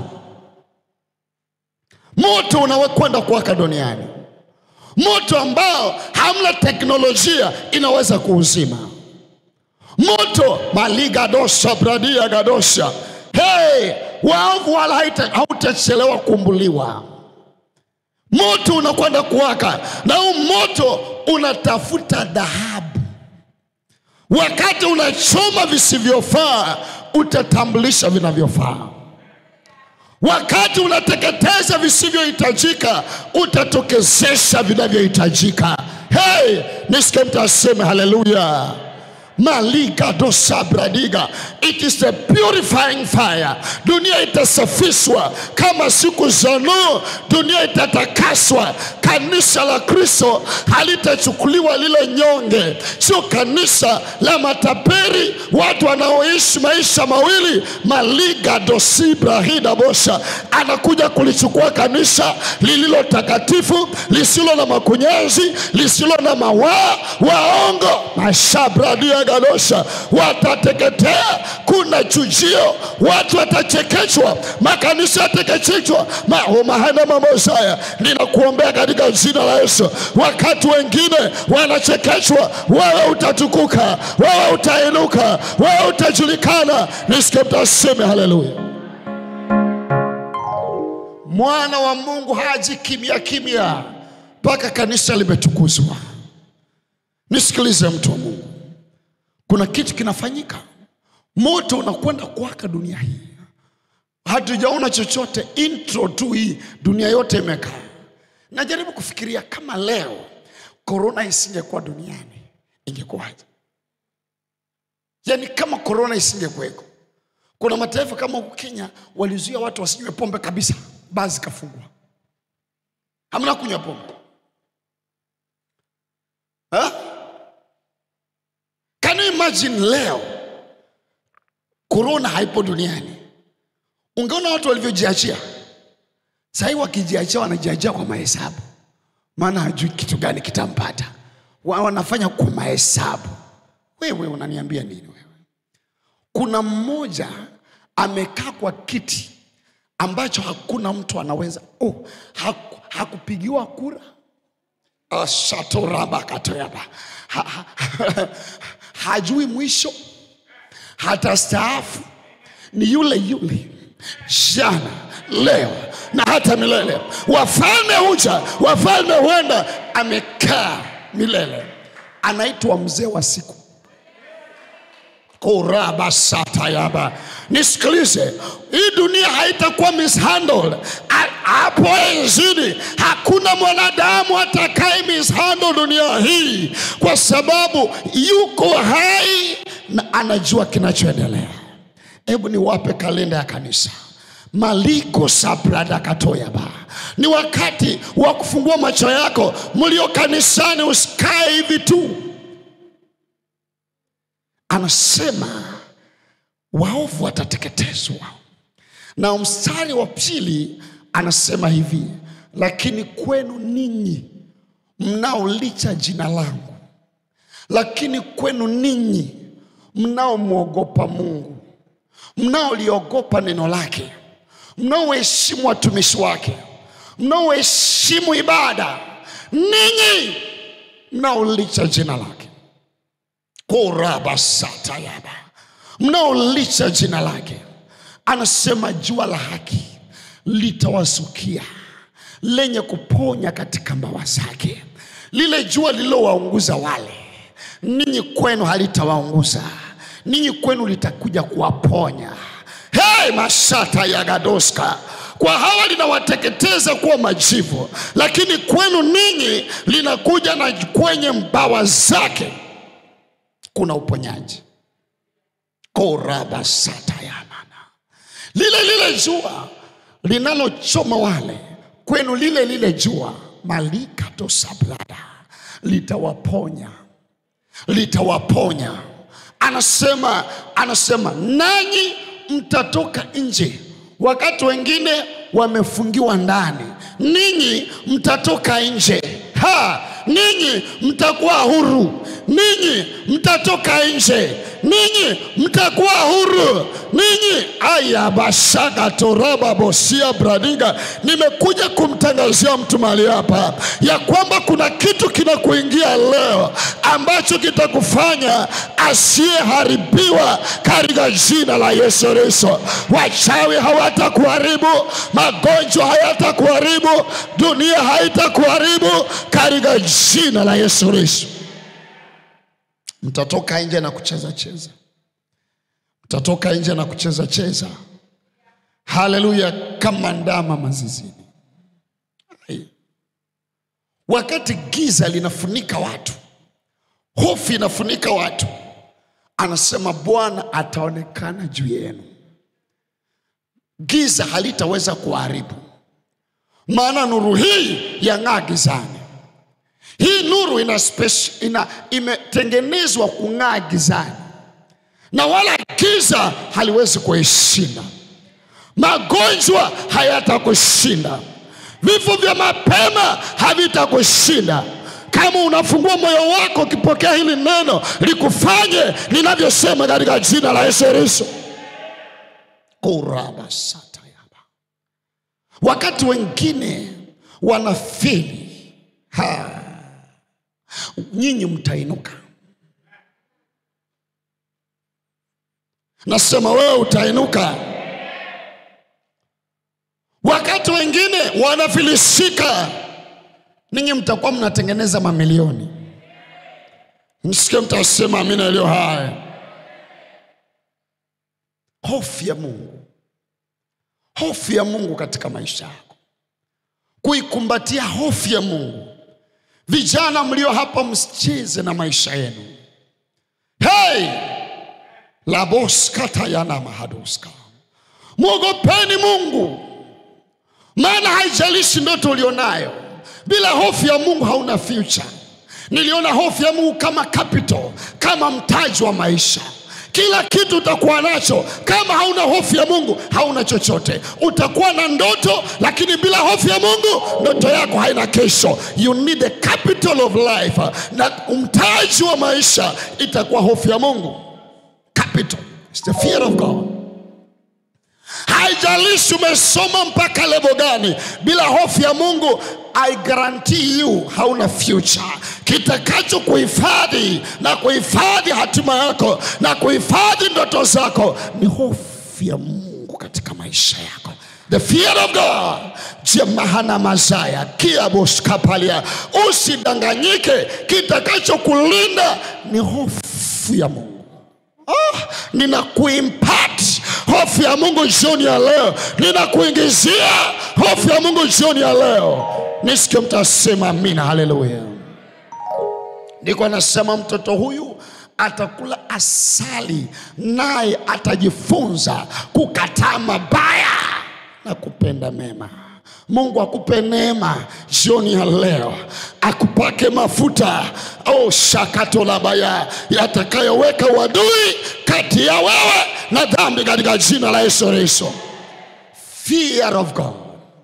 Moto unawekwenda kuwaka duniani, moto ambao hamna teknolojia inaweza kuuzima moto maligadosha bradia gadosha hey, waovu wala haita- hautachelewa kumbuliwa. Moto unakwenda kuwaka na huu moto unatafuta dhahabu. Wakati unachoma visivyofaa, utatambulisha vinavyofaa. Wakati unateketeza visivyohitajika, utatokezesha vinavyohitajika. Hey, nisikie mtu aseme haleluya. Maliga dosabradiga, it is a purifying fire. Dunia itasafishwa kama siku za Nuhu, dunia itatakaswa. Kanisa la Kristo halitachukuliwa lile nyonge, sio kanisa la mataperi, watu wanaoishi maisha mawili. Maliga dosibrahida bosha anakuja kulichukua kanisa lililo takatifu, lisilo na makunyanzi, lisilo na mawaa waongo mashabradia yagadosha watateketea. Kuna chujio, watu watachekechwa, makanisa yatakechechwa, mahana mamosaya. Ninakuombea katika jina la Yesu, wakati wengine wanachekechwa, wewe utatukuka, wewe utainuka, wewe utajulikana. Nisikie mtaseme haleluya. Mwana wa Mungu haji kimya kimya mpaka kanisa limetukuzwa. Nisikilize mtu wa Mungu, kuna kitu kinafanyika, moto unakwenda kuwaka dunia hii. Hatujaona chochote, intro tu hii, dunia yote imekaa. Najaribu kufikiria kama leo korona isingekuwa duniani ingekuwaje? Yaani kama korona isingekuweko, kuna mataifa kama huku Kenya walizuia watu wasinywe pombe kabisa, baa zikafungwa, hamna kunywa pombe ha? Can you imagine leo korona haipo duniani, ungeona watu walivyojiachia. Sahii wakijiachia, wanajiachia kwa mahesabu, maana hajui kitu gani kitampata. Wa- Wanafanya kwa mahesabu. Wewe unaniambia nini wewe? Kuna mmoja amekaa kwa kiti ambacho hakuna mtu anaweza oh, haku, hakupigiwa kura shatorabakatoyaba ha, ha, hajui mwisho hata staafu ni yule yule jana leo na hata milele wafalme huja wafalme huenda amekaa milele anaitwa mzee wa siku kurabasatayaba nisikilize hii dunia haitakuwa mishandled A- hapo enzini hakuna mwanadamu atakaye mishandle dunia hii kwa sababu yuko hai na anajua kinachoendelea hebu niwape kalenda ya kanisa maliko sabradakatoyaba ni wakati wa kufungua macho yako mlio kanisani usikae hivi tu anasema waovu watateketezwa na mstari wa pili anasema hivi lakini kwenu ninyi mnaolicha jina langu lakini kwenu ninyi mnaomwogopa mungu mnaoliogopa neno lake mnaoheshimu watumishi wake mnaoheshimu ibada ninyi mnaolicha jina lake korabasatayaba mnaolicha jina lake anasema jua la haki litawasukia lenye kuponya katika mbawa zake lile jua lililowaunguza wale ninyi kwenu halitawaunguza ninyi kwenu litakuja kuwaponya hey, mashata ya gadoska kwa hawa linawateketeza kuwa majivu lakini kwenu ninyi linakuja na kwenye mbawa zake kuna uponyaji korabasatayamana lile lile jua linalochoma wale kwenu lile lile jua malikatosabrada litawaponya litawaponya anasema anasema nanyi mtatoka nje wakati wengine wamefungiwa ndani ninyi mtatoka nje ha ninyi mtakuwa huru ninyi mtatoka nje ninyi mtakuwa huru ninyi aya bashaka toraba bosia bradiga nimekuja kumtangazia mtu mahali hapa ya kwamba kuna kitu kinakuingia leo ambacho kitakufanya asiyeharibiwa katika jina la yesu kristo wachawi hawatakuharibu magonjwa hayatakuharibu dunia haitakuharibu katika jina la yesu kristo mtatoka nje na kucheza cheza mtatoka nje na kucheza cheza haleluya kama ndama mazizini Ai. wakati giza linafunika watu hofu inafunika watu anasema bwana ataonekana juu yenu giza halitaweza kuharibu maana nuru hii yang'aa gizani hii nuru ina, speci- ina imetengenezwa kung'aa gizani na wala giza haliwezi kuishinda magonjwa hayatakushinda vifo vya mapema havitakushinda kama unafungua moyo wako ukipokea hili neno likufanye ninavyosema katika jina la Yesu Kristo. kurabasatayaba wakati wengine wanafeli ha nyinyi mtainuka nasema wewe utainuka wakati wengine wanafilisika ninyi mtakuwa mnatengeneza mamilioni msikie mtasema amina iliyo haya hofu ya mungu hofu ya mungu katika maisha yako kuikumbatia hofu ya mungu vijana mlio hapa msicheze na maisha yenu hey! laboskatayana mahadoska mwogopeni mungu maana haijalishi ndoto ulionayo bila hofu ya mungu hauna future niliona hofu ya mungu kama capital kama mtaji wa maisha kila kitu utakuwa nacho kama hauna hofu ya mungu hauna chochote utakuwa na ndoto lakini bila hofu ya mungu ndoto yako haina kesho you need a capital of life na mtaji wa maisha itakuwa hofu ya mungu capital It's the fear of god haijalishi umesoma mpaka levo gani bila hofu ya mungu i guarantee you hauna future kitakacho kuhifadhi na kuhifadhi hatima yako na kuhifadhi ndoto zako ni hofu ya mungu katika maisha yako the fear of god jemahana mazaya kiaboskapalia usidanganyike kitakacho kulinda ni hofu ya mungu Oh, ninakuimpact hofu ya mungu jioni ya leo ninakuingizia hofu ya mungu jioni ya leo nisikie mtasema amina haleluya ndiko anasema mtoto huyu atakula asali naye atajifunza kukataa mabaya na kupenda mema mungu akupe neema jioni ya leo akupake mafuta au shakatolabaya yatakayoweka uadui kati ya wewe na dhambi katika jina la yesu kristo fear of god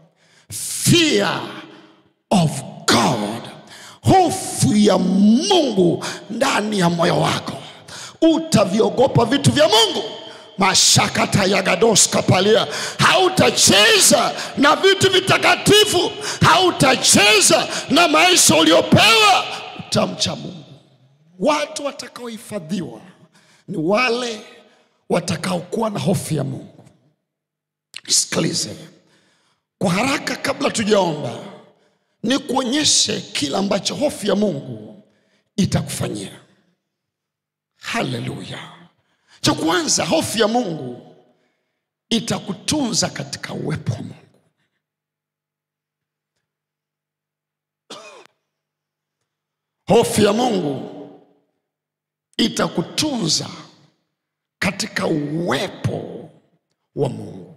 fear of god hofu ya mungu ndani ya moyo wako utaviogopa vitu vya mungu mashakata yagadoskapalia hautacheza na vitu vitakatifu hautacheza na maisha uliopewa utamcha mungu watu watakaohifadhiwa ni wale watakaokuwa na hofu ya mungu sikilize kwa haraka kabla tujaomba ni kuonyeshe kile ambacho hofu ya mungu itakufanyia haleluya cha kwanza hofu ya mungu itakutunza katika uwepo wa mungu hofu ya mungu itakutunza katika uwepo wa mungu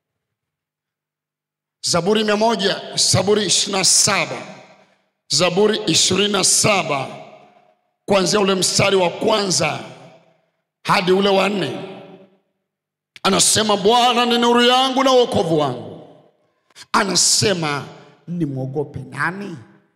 zaburi mia moja zaburi ishiri na saba zaburi ishirini na saba kuanzia ule mstari wa kwanza hadi ule wa nne anasema bwana ni nuru yangu na uokovu wangu anasema nimwogope nani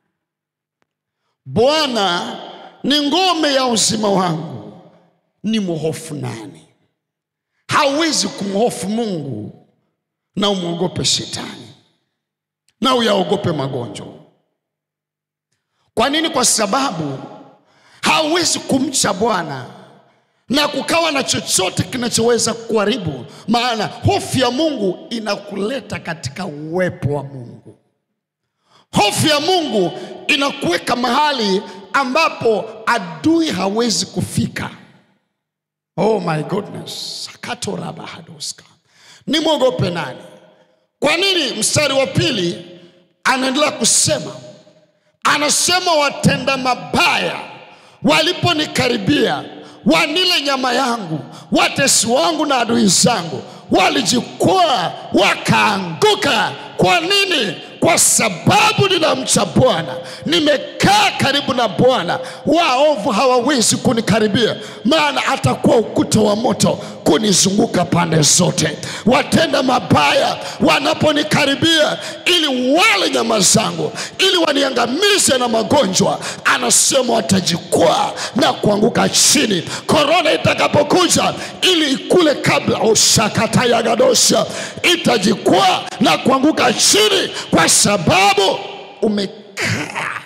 bwana ni ngome ya uzima wangu ni mhofu nani hauwezi kumhofu mungu na umwogope shetani na uyaogope magonjwa kwa nini kwa sababu hauwezi kumcha bwana na kukawa na chochote kinachoweza kuharibu maana hofu ya mungu inakuleta katika uwepo wa mungu hofu ya mungu inakuweka mahali ambapo adui hawezi kufika oh my goodness sakatorabahadoska nimwogope nani kwa nini mstari wa pili anaendelea kusema anasema watenda mabaya waliponikaribia wanile nyama yangu watesi wangu na adui zangu walijikwaa wakaanguka kwa nini kwa sababu ninamcha bwana nimekaa karibu na bwana waovu hawawezi kunikaribia maana atakuwa ukuta wa moto kunizunguka pande zote. Watenda mabaya wanaponikaribia, ili wale nyama zangu, ili waniangamize na magonjwa, anasema watajikwaa na kuanguka chini. Korona itakapokuja, ili ikule kabla, ushakatayagadosha, itajikwaa na kuanguka chini, kwa sababu umekaa.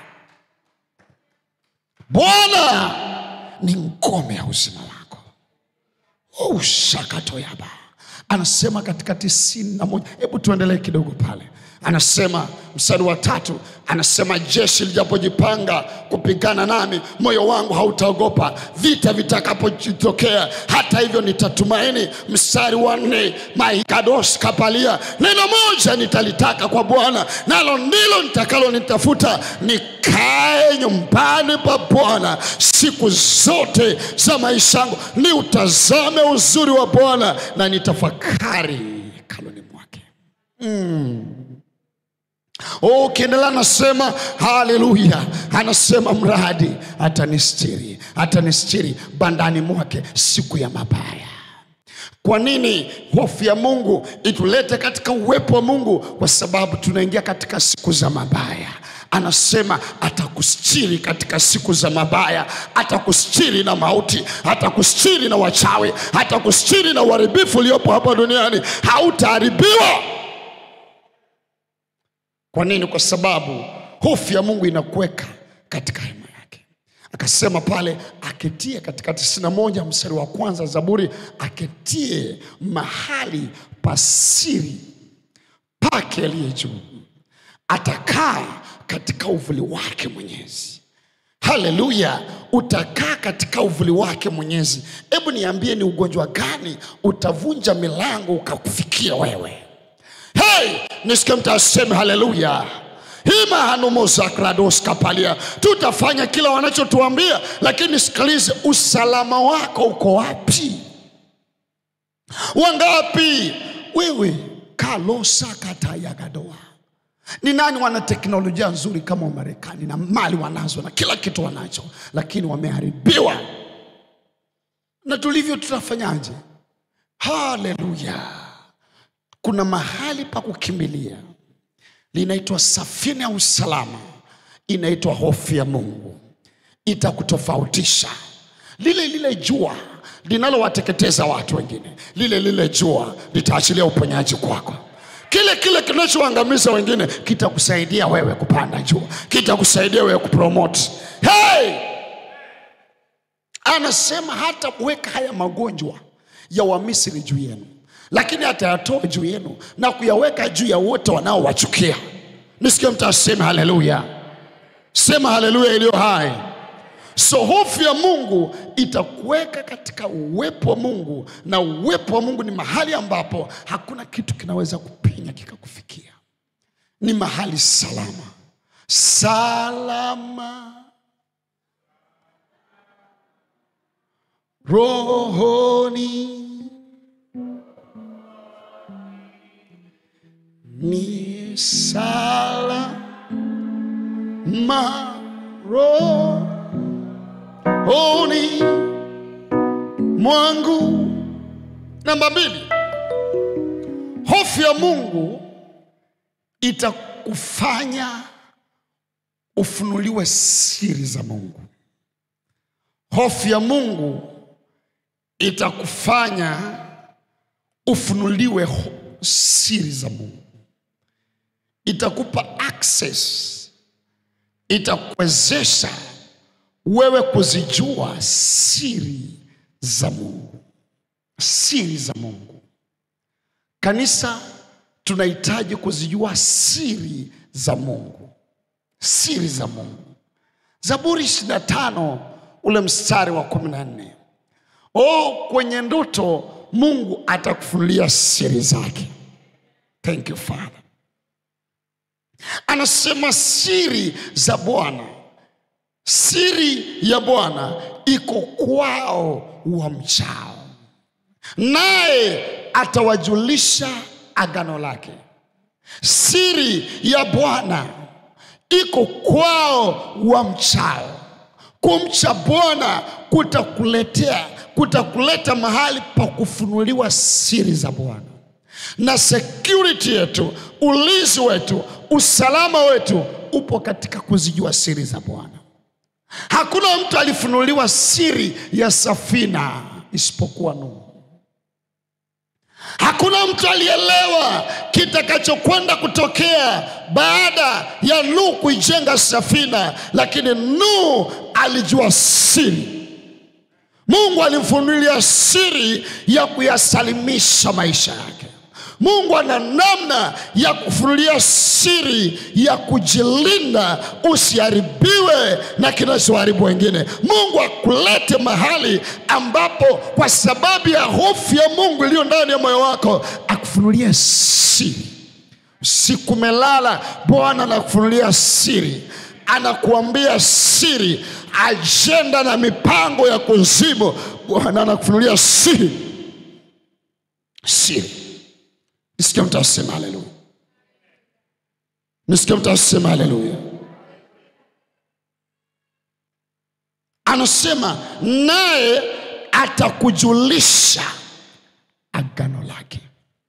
Bwana ni ngome ya uzima wako ushakatoyaba anasema katika tisini na moja hebu tuendelee kidogo pale anasema mstari wa tatu anasema jeshi lijapojipanga kupigana nami moyo wangu hautaogopa vita vitakapojitokea hata hivyo nitatumaini mstari wa nne maikados kapalia neno moja nitalitaka kwa bwana nalo ndilo nitakalo nitafuta nikae nyumbani pa bwana siku zote za maisha yangu ni utazame uzuri wa bwana na nitafakari kaloni mwake Oh, ukiendelea anasema haleluya, anasema mradi atanistiri, atanistiri bandani mwake siku ya mabaya. Kwa nini hofu ya Mungu itulete katika uwepo wa Mungu? Kwa sababu tunaingia katika siku za mabaya. Anasema atakustiri katika siku za mabaya, atakustiri na mauti, atakustiri na wachawi, atakustiri na uharibifu uliopo hapa duniani. Hautaharibiwa. Kwa nini? Kwa sababu hofu ya Mungu inakuweka katika hema yake. Akasema pale aketie katika tisini na moja mstari wa kwanza Zaburi, aketie mahali pasiri pake aliye juu, atakaa katika uvuli wake Mwenyezi. Haleluya, utakaa katika uvuli wake Mwenyezi. Hebu niambie, ni ugonjwa gani utavunja milango ukakufikia wewe? Hey, nisikie mtu aseme haleluya. hima hanumosakrados kapalia, tutafanya kila wanachotuambia, lakini sikilize, usalama wako uko wapi? Wangapi wewe kalosa katayagadoa ni nani wana teknolojia nzuri kama Wamarekani na mali wanazo na kila kitu wanacho, lakini wameharibiwa. Na tulivyo tutafanyaje? Haleluya! Kuna mahali pa kukimbilia, linaitwa safina ya usalama, inaitwa hofu ya Mungu. Itakutofautisha lile lile jua linalowateketeza watu wengine, lile lile jua litaachilia uponyaji kwako kile kile kinachoangamiza wengine kitakusaidia wewe kupanda juu, kitakusaidia wewe kupromote. Hey! Anasema hata kuweka haya magonjwa ya Wamisri juu yenu, lakini atayatoa juu yenu na kuyaweka juu ya wote wanaowachukia. Nisikie mtu aseme haleluya, sema haleluya iliyo hai. So hofu ya Mungu itakuweka katika uwepo wa Mungu, na uwepo wa Mungu ni mahali ambapo hakuna kitu kinaweza kupenya kikakufikia. Ni mahali salama, salama rohoni, ni salama rohoni mwangu. Namba mbili, hofu ya Mungu itakufanya ufunuliwe siri za Mungu. Hofu ya Mungu itakufanya ufunuliwe ho- siri za Mungu, itakupa access, itakuwezesha wewe kuzijua siri za Mungu, siri za Mungu. Kanisa, tunahitaji kuzijua siri za Mungu, siri za Mungu. Zaburi 25 ule mstari wa 14. Oh, kwenye ndoto Mungu atakufunulia siri zake. Thank you Father. Anasema siri za Bwana siri ya Bwana iko kwao wamchao, naye atawajulisha agano lake. Siri ya Bwana iko kwao wamchao. Kumcha Bwana kutakuletea kutakuleta mahali pa kufunuliwa siri za Bwana, na security yetu, ulinzi wetu, usalama wetu upo katika kuzijua siri za Bwana. Hakuna mtu alifunuliwa siri ya safina isipokuwa Nuhu. Hakuna mtu alielewa kitakachokwenda kutokea baada ya Nuhu kuijenga safina, lakini Nuhu alijua siri. Mungu alimfunulia siri ya kuyasalimisha maisha yake. Mungu ana namna ya kufunulia siri ya kujilinda usiharibiwe na kinachoharibu wengine. Mungu akulete mahali ambapo kwa sababu ya hofu ya Mungu iliyo ndani ya moyo wako akufunulie siri. Usiku umelala, Bwana anakufunulia siri, anakuambia siri, ajenda na mipango ya kuzimu. Bwana anakufunulia siri, siri. Nisikia mtu asema haleluya, nisikia mtu asema haleluya. Anasema naye atakujulisha agano lake,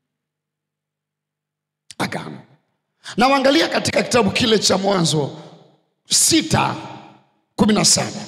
agano. Na uangalia katika kitabu kile cha Mwanzo sita kumi na saba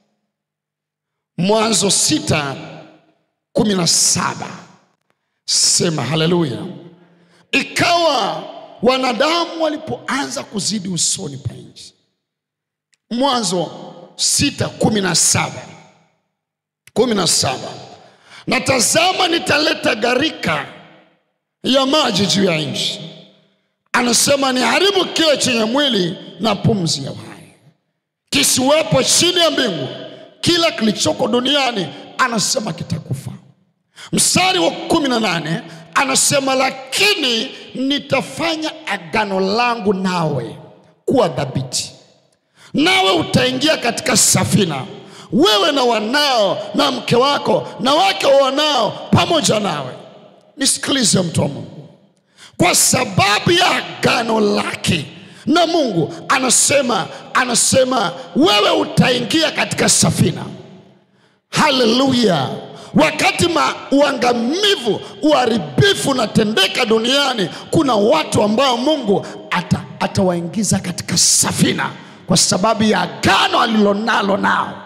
Mwanzo sita kumi na saba sema haleluya. Ikawa wanadamu walipoanza kuzidi usoni pa nchi, Mwanzo sita kumi na saba kumi na saba na tazama, nitaleta gharika ya maji juu ya nchi, anasema niharibu kile chenye mwili na pumzi ya uhai, kisiwepo chini ya mbingu, kila kilichoko duniani, anasema kitakufa. Mstari wa kumi na nane anasema lakini nitafanya agano langu nawe kuwa dhabiti, nawe utaingia katika safina, wewe na wanao na mke wako na wake wa wanao pamoja nawe. Nisikilize mtu wa Mungu, kwa sababu ya agano lake na Mungu anasema, anasema wewe utaingia katika safina. Haleluya! Wakati ma uangamivu, uharibifu unatendeka duniani, kuna watu ambao Mungu ata, atawaingiza katika safina kwa sababu ya agano alilonalo nao.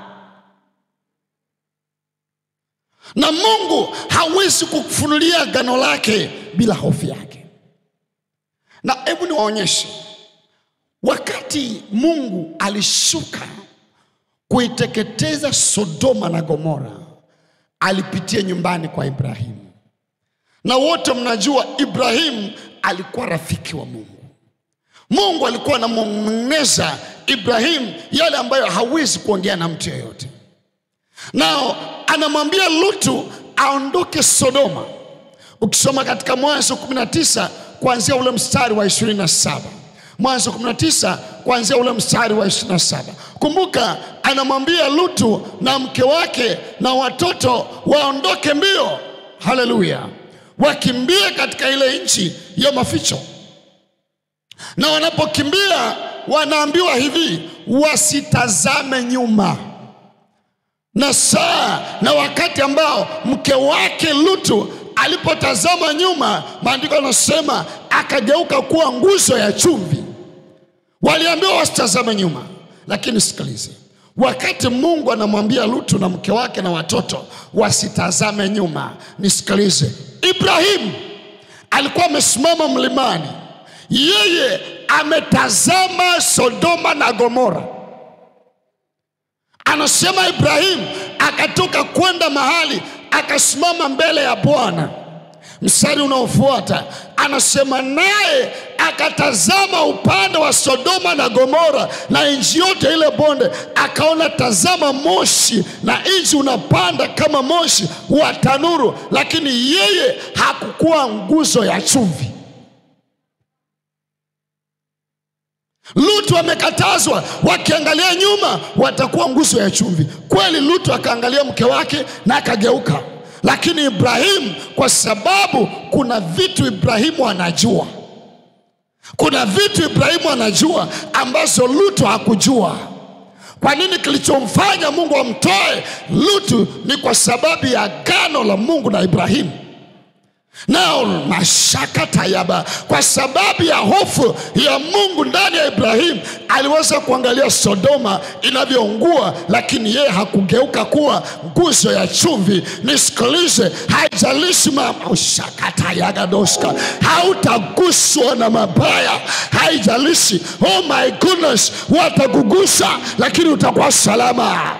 Na Mungu hawezi kukufunulia agano lake bila hofu yake. Na hebu niwaonyeshe, wakati Mungu alishuka kuiteketeza Sodoma na Gomora alipitia nyumbani kwa Ibrahimu, na wote mnajua Ibrahimu alikuwa rafiki wa Mungu. Mungu alikuwa anamwoneza Ibrahimu yale ambayo hawezi kuongea na mtu yeyote, nao anamwambia Lutu aondoke Sodoma. Ukisoma katika Mwanzo 19 kuanzia ule mstari wa 27 Mwanzo 19 kuanzia ule mstari wa 27. Kumbuka anamwambia Lutu na mke wake na watoto waondoke mbio, haleluya, wakimbie katika ile nchi ya maficho. Na wanapokimbia wanaambiwa hivi, wasitazame nyuma. Na saa na wakati ambao mke wake Lutu alipotazama nyuma, maandiko yanasema akageuka kuwa nguzo ya chumvi. Waliambiwa wasitazame nyuma, lakini sikilize, wakati Mungu anamwambia Lutu na mke wake na watoto wasitazame nyuma, nisikilize, Ibrahimu alikuwa amesimama mlimani, yeye ametazama Sodoma na Gomora. Anasema Ibrahimu akatoka kwenda mahali akasimama mbele ya Bwana. Mstari unaofuata anasema naye akatazama upande wa Sodoma na Gomora na nchi yote ile bonde, akaona tazama, moshi na nchi unapanda kama moshi wa tanuru, lakini yeye hakukuwa nguzo ya chumvi. Lutu amekatazwa, wakiangalia nyuma watakuwa nguzo ya chumvi. Kweli Lutu akaangalia mke wake na akageuka, lakini Ibrahimu, kwa sababu kuna vitu Ibrahimu anajua, kuna vitu Ibrahimu anajua ambazo Lutu hakujua. Kwa nini kilichomfanya Mungu amtoe Lutu? Ni kwa sababu ya agano la Mungu na Ibrahimu nao mashaka tayaba, kwa sababu ya hofu ya Mungu ndani ya Ibrahimu, aliweza kuangalia Sodoma inavyoungua, lakini yeye hakugeuka kuwa nguzo ya chumvi. Nisikilize, haijalishi mama ushakatayagadoska, hautaguswa na mabaya, haijalishi oh my goodness, watakugusa, lakini utakuwa salama.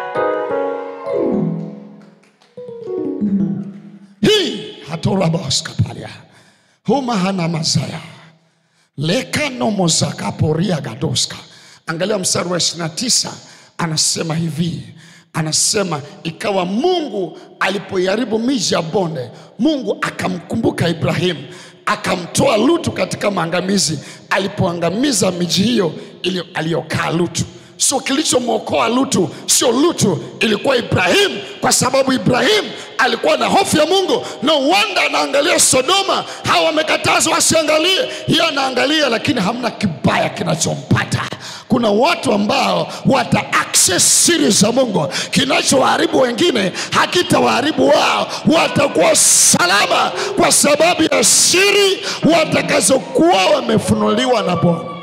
hii hatorabaskapalia huma hana mazaya lekanomozakaporia gadoska angalia mstari wa 29 anasema hivi anasema ikawa mungu alipoiharibu miji ya bonde mungu akamkumbuka ibrahimu akamtoa lutu katika maangamizi alipoangamiza miji hiyo ili- aliyokaa lutu so kilichomwokoa lutu sio lutu ilikuwa ibrahimu kwa sababu ibrahimu alikuwa na hofu ya mungu no wanda anaangalia sodoma hawa wamekatazwa wasiangalie hiyo anaangalia lakini hamna kibaya kinachompata kuna watu ambao wata access siri za mungu kinachowaharibu wengine hakitawaharibu wao watakuwa salama kwa sababu ya siri watakazokuwa wamefunuliwa na bwana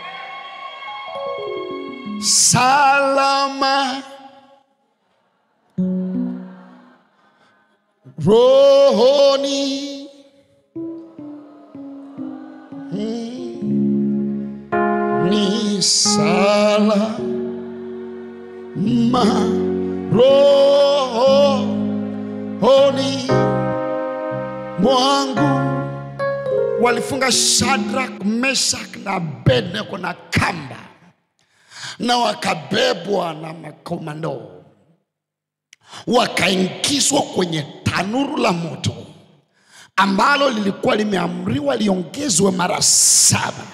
salama rohoni Mm. ni salama rohoni mwangu walifunga Shadrach, Meshach na Abednego na kamba na wakabebwa na makomando wakaingizwa kwenye tanuru la moto ambalo lilikuwa limeamriwa liongezwe mara saba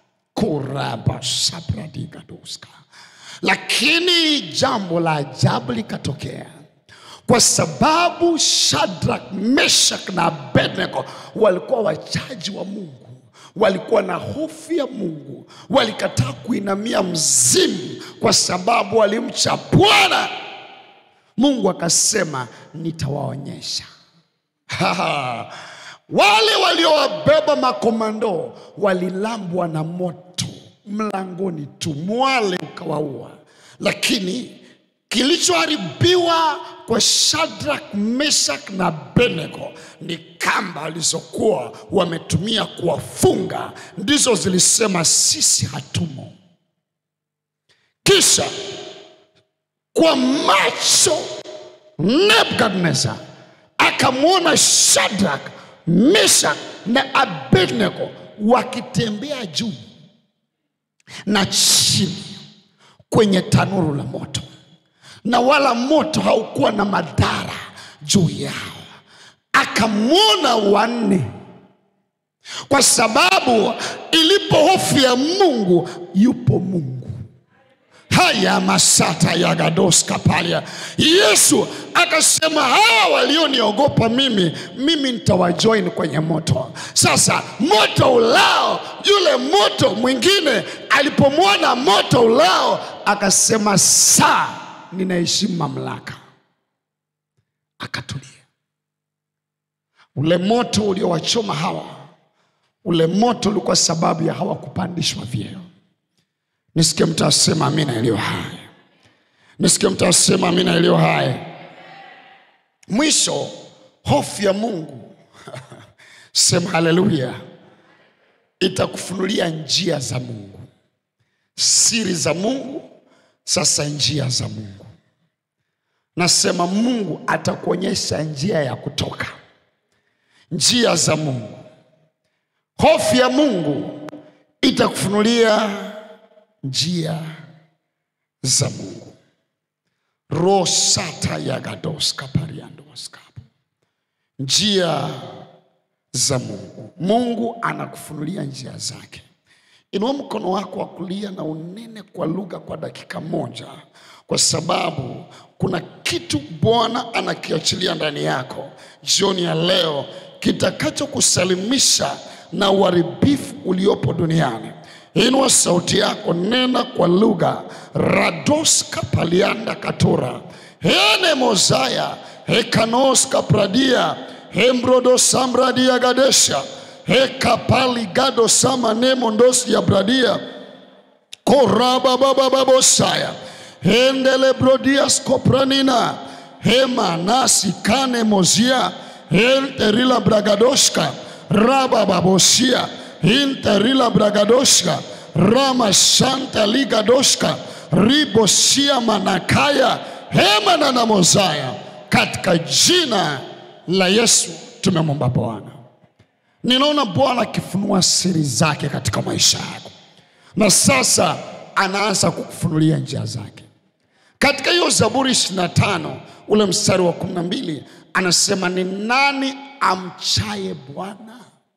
kurabashabradigadoska lakini jambo la ajabu likatokea kwa sababu Shadrach, Meshach na Abednego walikuwa wachaji wa Mungu, walikuwa na hofu ya Mungu, walikataa kuinamia mzimu kwa sababu walimcha Bwana. Mungu akasema nitawaonyesha. Wale waliowabeba makomando walilambwa na moto mlangoni tu, mwale ukawaua. Lakini kilichoharibiwa kwa Shadrach, Meshach na Abednego ni kamba walizokuwa wametumia kuwafunga, ndizo zilisema sisi hatumo. Kisha kwa macho Nebukadnezar akamwona Shadrach, Meshach na Abednego wakitembea juu na chini kwenye tanuru la moto, na wala moto haukuwa na madhara juu yao. Akamwona wanne, kwa sababu ilipo hofu ya Mungu, yupo Mungu haya masata ya gadoska palia. Yesu akasema hawa walioniogopa mimi, mimi nitawajoin kwenye moto. Sasa moto ulao, yule moto mwingine alipomwona moto ulao, akasema saa, ninaheshimu mamlaka, akatulia. Ule moto uliowachoma hawa, ule moto ulikuwa sababu ya hawa kupandishwa vyeo. Nisikie mtu asema amina iliyo hai. Nisikie mtu asema amina iliyo hai. Mwisho, hofu ya Mungu sema haleluya, itakufunulia njia za Mungu, siri za Mungu, sasa njia za Mungu. Nasema Mungu atakuonyesha njia ya kutoka, njia za Mungu. Hofu ya Mungu itakufunulia njia za Mungu. rosata yagadoska pariandoskapo, njia za Mungu. Mungu anakufunulia njia zake. Inua mkono wako wa kulia na unene kwa lugha kwa dakika moja, kwa sababu kuna kitu Bwana anakiachilia ndani yako jioni ya leo kitakachokusalimisha na uharibifu uliopo duniani. Inua sauti yako, nena kwa lugha. Radoska palianda katora hene mozaya hekanoska pradia hembrodo samradia gadesha hekapali gado sama nemondosi ya bradia koraba baba babosaya hendele brodias kopranina hema nasi kane mozia henterila bragadoshka raba babosia hinterila bragadoshka rama shanta ligadoshka ribosia manakaya hema na na mozaya katika jina la Yesu tumemwomba Bwana. Ninaona Bwana akifunua siri zake katika maisha yako, na sasa anaanza kukufunulia njia zake. Katika hiyo Zaburi 25 ule mstari wa 12 anasema, ni nani amchaye Bwana?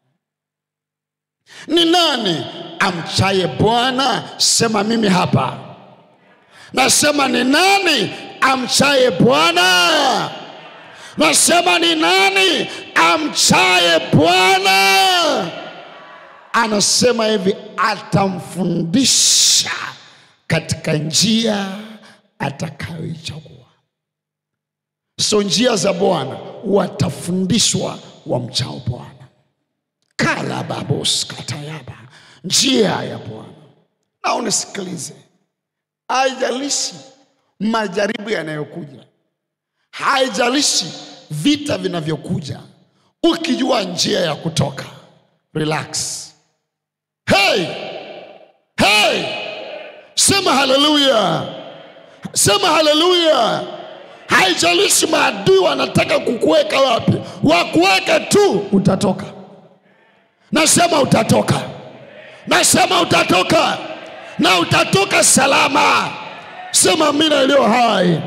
Ni nani amchaye Bwana? Sema mimi hapa. Nasema ni nani amchaye Bwana? Nasema ni nani amchaye Bwana? Anasema hivi, atamfundisha katika njia atakayoichagua. So njia za Bwana watafundishwa wamchao Bwana. kalababos katayaba, njia ya Bwana. Na unisikilize, haijalishi majaribu yanayokuja, haijalishi vita vinavyokuja, ukijua njia ya kutoka, relax. Hey, hey, sema haleluya, sema haleluya. Haijalishi maadui wanataka kukuweka wapi, wakuweke tu, utatoka. Nasema utatoka, nasema utatoka, na utatoka salama. Sema amina iliyo hai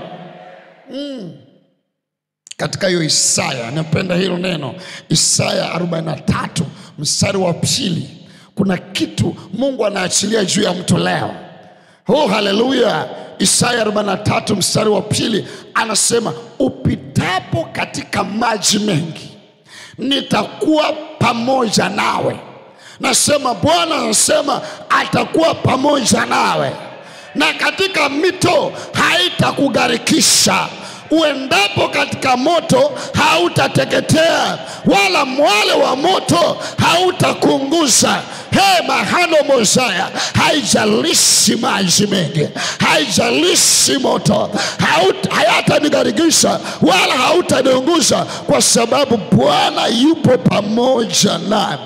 katika hiyo Isaya, napenda hilo neno Isaya 43 mstari wa pili. Kuna kitu Mungu anaachilia juu ya mtu leo. Oh, haleluya! Isaya 43 mstari wa pili anasema, upitapo katika maji mengi nitakuwa pamoja nawe. Nasema Bwana anasema atakuwa pamoja nawe, na katika mito haitakugharikisha. Uendapo katika moto hautateketea, wala mwale wa moto hautakunguza. He mahano mozaya, haijalishi maji mengi, haijalishi moto, haut- hayatanigharikisha wala hautaniunguza, kwa sababu Bwana yupo pamoja nami,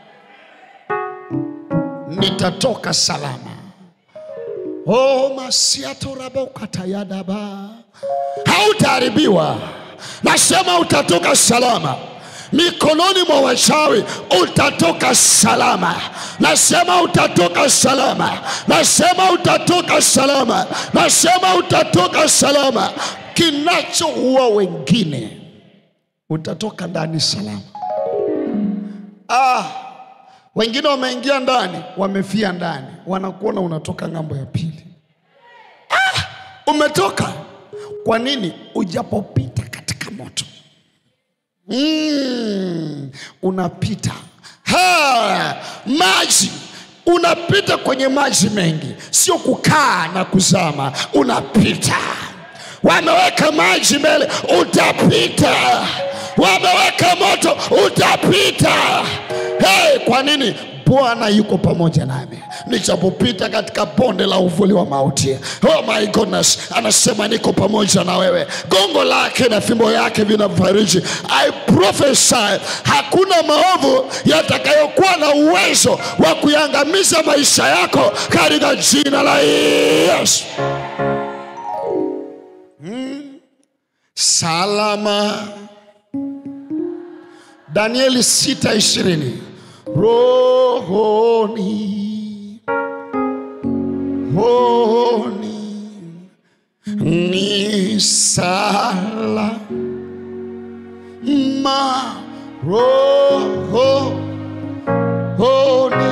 nitatoka salama. Oh, masiatorabokatayadaba hautaharibiwa. Nasema utatoka salama mikononi mwa wachawi, utatoka salama. Nasema utatoka salama. Nasema utatoka salama. Nasema utatoka salama. Kinachoua wengine, utatoka ndani salama. Ah, wengine wameingia ndani, wamefia ndani, wanakuona unatoka ng'ambo ya pili. Ah, umetoka kwa nini? Ujapopita katika moto mm, unapita ha, maji unapita kwenye maji mengi, sio kukaa na kuzama, unapita. Wameweka maji mbele, utapita. Wameweka moto, utapita. Hey, kwa nini? Bwana yuko pamoja nami nichapopita katika bonde la uvuli wa mauti. Oh my goodness, anasema niko pamoja na wewe. Gongo lake na fimbo yake vinafariji. I prophesy, hakuna maovu yatakayokuwa na uwezo wa kuiangamiza maisha yako katika jina la Yesu. Mm. Salama. Danieli sita ishirini rohoni honi ni salama roho honi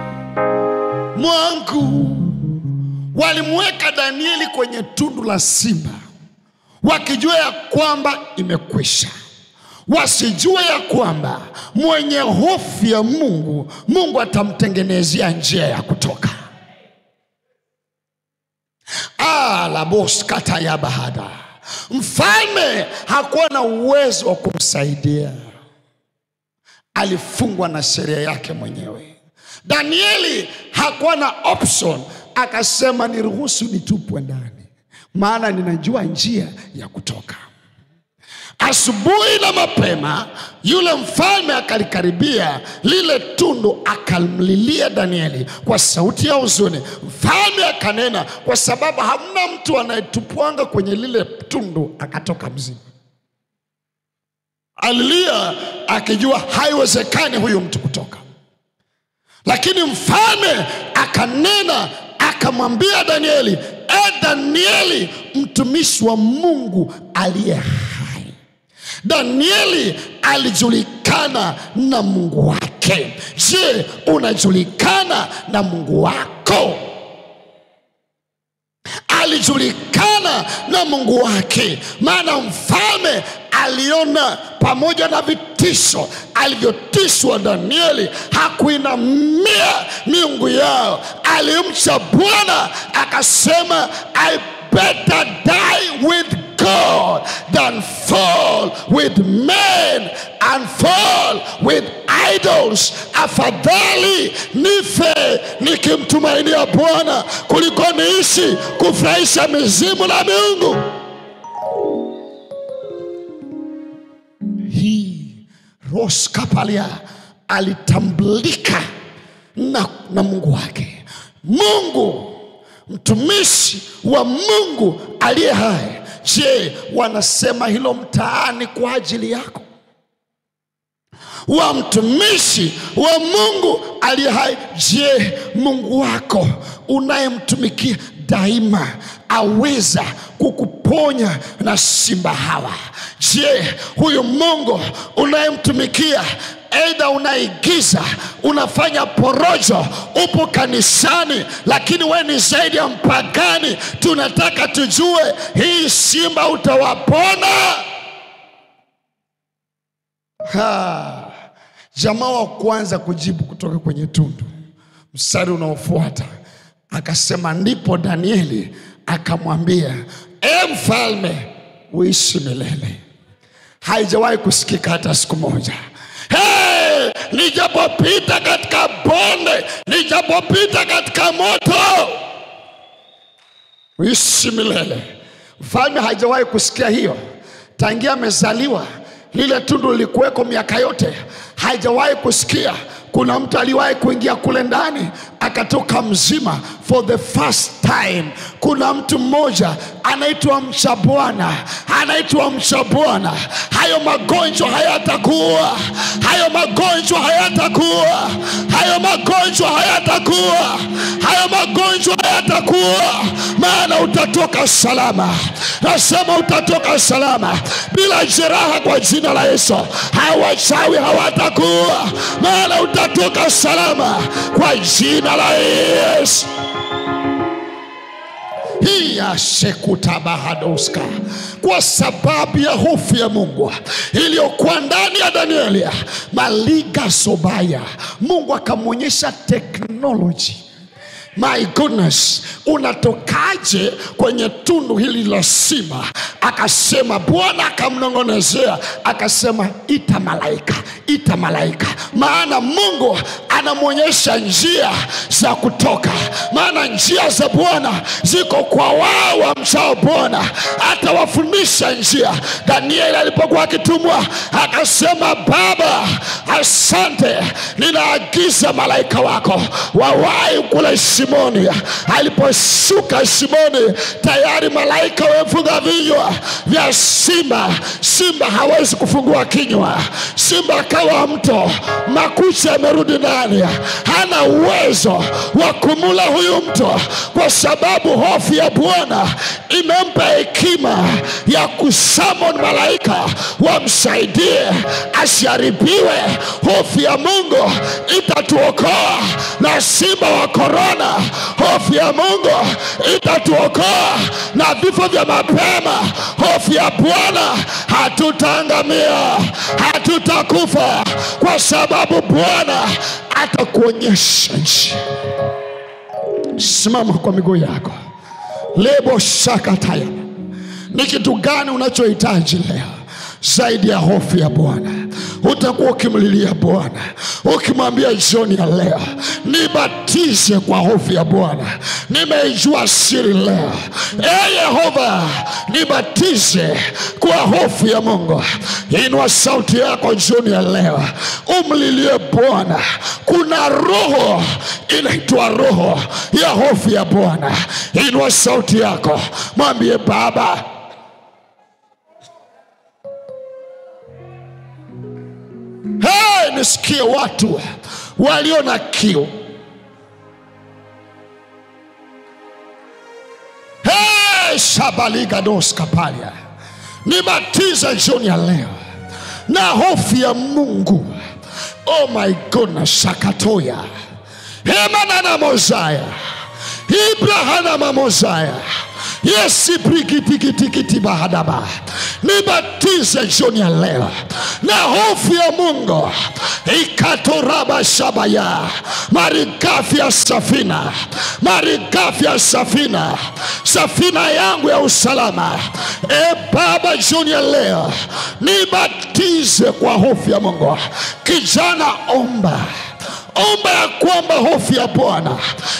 mwangu. Walimweka Danieli kwenye tundu la simba wakijua ya kwamba imekwisha wasijue ya kwamba mwenye hofu ya Mungu, Mungu atamtengenezea njia ya kutoka. Ah, la bos kata ya bahada. Mfalme hakuwa na uwezo wa kumsaidia, alifungwa na sheria yake mwenyewe. Danieli hakuwa na option, akasema niruhusu nitupwe ndani, maana ninajua njia ya kutoka. Asubuhi na mapema, yule mfalme akalikaribia lile tundu, akamlilia Danieli kwa sauti ya huzuni. Mfalme akanena, kwa sababu hamna mtu anayetupwanga kwenye lile tundu akatoka mzima. Alilia akijua haiwezekani huyu mtu kutoka, lakini mfalme akanena, akamwambia Danieli, e Danieli, mtumishi wa Mungu aliye hai Danieli alijulikana na Mungu wake. Je, unajulikana na Mungu wako? Alijulikana na Mungu wake, maana mfalme aliona pamoja na vitisho alivyotishwa Danieli, hakuinamia miungu yao, alimcha Bwana akasema, I better die with God than fall with men and fall with idols. Afadhali nife nikimtumainia Bwana kuliko niishi kufurahisha mizimu na miungu. Hii Roskapalia alitambulika na, na Mungu wake. Mungu mtumishi wa Mungu aliye hai. Je, wanasema hilo mtaani kwa ajili yako? wa mtumishi wa Mungu aliye hai. Je, Mungu wako unayemtumikia daima aweza kukuponya na simba hawa? Je, huyu Mungu unayemtumikia Aidha unaigiza, unafanya porojo, upo kanisani, lakini we ni zaidi ya mpagani. Tunataka tujue hii simba utawapona? Ha, jamaa wa kwanza kujibu kutoka kwenye tundu, mstari unaofuata akasema, ndipo Danieli akamwambia, e mfalme, uishi milele. Haijawahi kusikika hata siku moja. Hey, nijapopita katika bonde, nijapopita katika moto, uishi milele. Mfalme hajawahi kusikia hiyo tangia amezaliwa. Lile tundu lilikuweko miaka yote, hajawahi kusikia kuna mtu aliwahi kuingia kule ndani akatoka mzima for the first time. Kuna mtu mmoja anaitwa mcha Bwana, anaitwa mcha Bwana. Hayo magonjwa hayatakuwa, hayo magonjwa hayatakuwa, hayo magonjwa hayatakuwa, hayo magonjwa hayatakuwa, maana utatoka salama. Nasema utatoka salama bila jeraha kwa jina la Yesu. Hao wachawi hawatakuwa, maana utatoka salama kwa jina la Yesu. hiya sekutabahadoska kwa sababu ya hofu ya Mungu iliyokuwa ndani ya Danieli, maliga sobaya, Mungu akamwonyesha teknoloji My goodness, unatokaje kwenye tundu hili la simba? Akasema, Bwana akamnong'onezea akasema, ita malaika, ita malaika, maana Mungu anamwonyesha njia za kutoka, maana njia za Bwana ziko kwa wao wamchao Bwana, atawafundisha njia. Danieli alipokuwa akitumwa akasema, Baba, asante, ninaagiza malaika wako wawahi kule Simoni. Aliposhuka Simoni, tayari malaika wamefunga vinywa vya simba. Simba hawezi kufungua kinywa, simba akawa mto, makucha yamerudi ndani, hana uwezo wa kumula huyu mto, kwa sababu hofu ya Bwana imempa hekima ya kusamon malaika wamsaidie asiharibiwe hofu ya Mungu itatuokoa na simba wa korona. Hofu ya Mungu itatuokoa na vifo vya mapema. Hofu ya Bwana, hatutaangamia, hatutakufa, kwa sababu Bwana atakuonyesha njia. Simama kwa miguu yako. lebo shakataya ni kitu gani unachohitaji leo zaidi ya hofu ya Bwana? Utakuwa ukimlilia Bwana ukimwambia jioni ya leo, nibatize kwa hofu ya Bwana, nimeijua siri leo. E Yehova, nibatize kwa hofu ya Mungu. Inua sauti yako jioni ya leo, umlilie Bwana. Kuna roho inaitwa roho ya hofu ya Bwana. Inua sauti yako, mwambie Baba, Hey, nisikie watu walio na kiu. Hey, shabaligados kapalia, nibatize jioni ya leo na hofu ya Mungu. Oh my goodness, sakatoya hemanana mozaya ibrahana mamozaya yesi brikitikiti bahadaba nibatize jioni ya leo na hofu ya Mungu ikatoraba shabaya marigafi ya safina marigafi ya safina safina yangu ya usalama e Baba jioni ya leo nibatize kwa hofu ya Mungu kijana omba omba ya kwamba hofu ya Bwana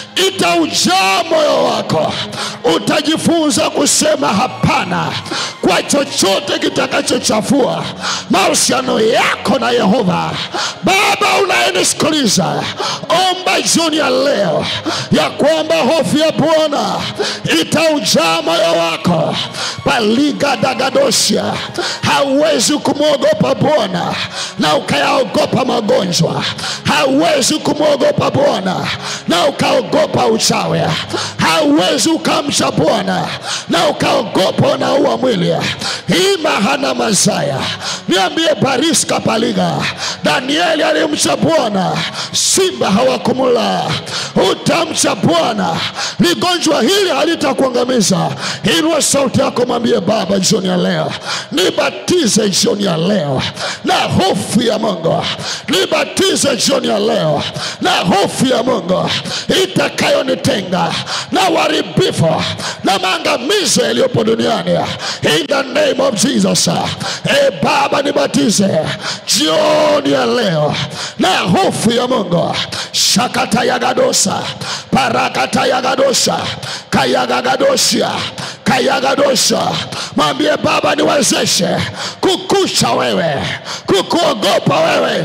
itaujaa moyo wako. Utajifunza kusema hapana kwa chochote kitakachochafua mahusiano yako na Yehova. Baba unayenisikiliza, omba jioni ya leo ya kwamba hofu ya Bwana itaujaa moyo wako. Paliga dagadosia, hauwezi kumwogopa Bwana na ukayaogopa magonjwa. Hauwezi kumwogopa Bwana na ukaogopa uchawi. Hauwezi ukamcha Bwana na ukaogopa unaua mwili. Ima hana mazaya, niambie Bariska Paliga, Danieli alimcha Bwana, simba hawakumula. Utamcha Bwana, ligonjwa hili halitakuangamiza. Inua sauti yako, mwambie Baba, jioni ya leo nibatize, jioni ya leo na hofu ya Mungu, nibatize jioni ya leo na hofu ya Mungu itakayonitenga na uharibifu na maangamizo yaliyopo duniani in the name of Jesus. E Baba, nibatize jioni ya leo na hofu ya Mungu shakata yagadosa parakata yagadosa kayagagadosia kayagadosha mwambie Baba, niwezeshe kukusha wewe, kukuogopa wewe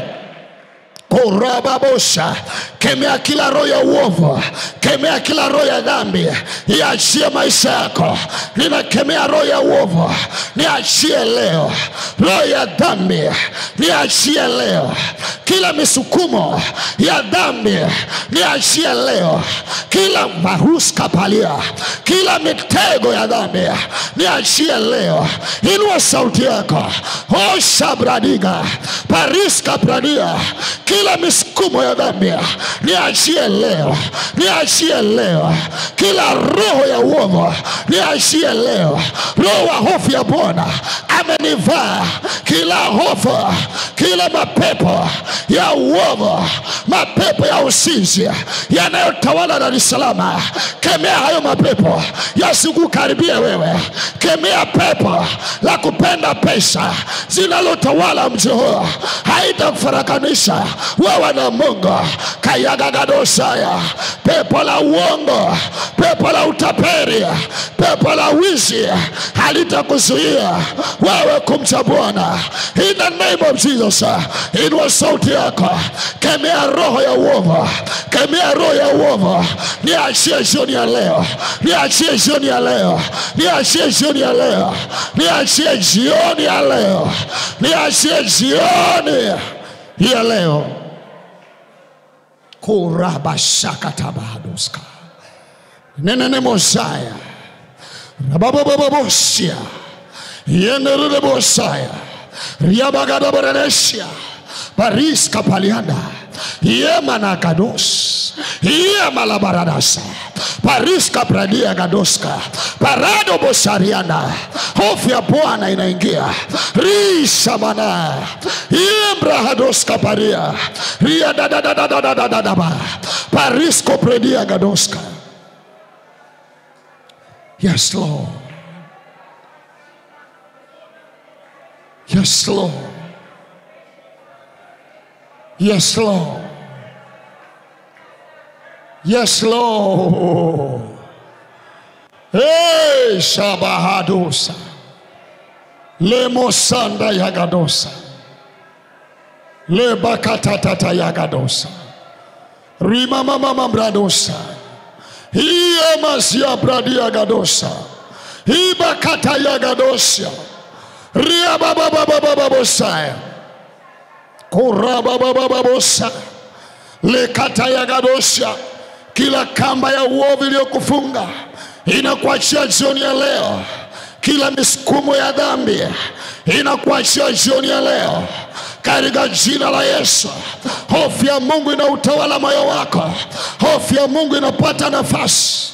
kurababosha kemea kila roho ya uovu, kemea kila roho ya dhambi, iachie maisha yako. Ninakemea roho ya uovu, niachie leo. Roho ya dhambi, niachie leo. Kila misukumo ya dhambi, niachie leo. Kila maruska palia, kila mitego ya dhambi, niachie leo. Inua sauti yako, osha bradiga pariska pradia, kila misukumo ya dhambi niachie leo, niachie leo. Kila roho ya uovu niachie leo. Roho wa hofu ya Bwana amenivaa, kila hofu, kila mapepo ya uovu, mapepo ya usinzi yanayotawala Dar es Salaam, kemea hayo mapepo yasikukaribie wewe. Kemea pepo la kupenda pesa zinalotawala mji huu, haitakufarakanisha wewe na Mungu. Kayagagadosaya, pepo la uongo, pepo la utaperi, pepo la wizi halitakuzuia wewe kumcha Bwana. In the name of Jesus, inua sauti yako, kemea roho ya uovu, kemea roho ya uovu, niachie jioni ya leo, niachie jioni ya leo, niachie jioni ya leo, niachie jioni ya leo, niachie jioni ya leo kurabashakatabahaduska nenene mosaya rababababosia yenerere bosaya riabagadaborenesia Paris kapalianda yema na gados yema la baradasa Paris kapradia gadoska parado bosarianda hofu ya Bwana inaingia rishamana imbra hadoska paria ria dadadadadadadadaba Paris kopredia gadoska Yes, Lord. Yes, Lord. Yes, Lord. Yes, Lord. Hey, Shabahadosa. Lemosanda Yagadosa. Lebakatatata Yagadosa. Rimamamama Bradosa. Iyamasia Bradia Gadosa. Ibakata Yagadosia. Riababababababosaya. Korababababosa. Lekata Yagadosha. Kila kamba ya uovu iliyokufunga inakuachia jioni ya leo. Kila misukumo ya dhambi inakuachia jioni ya leo katika jina la Yesu. Hofu ya Mungu inautawala moyo wako, hofu ya Mungu inapata nafasi.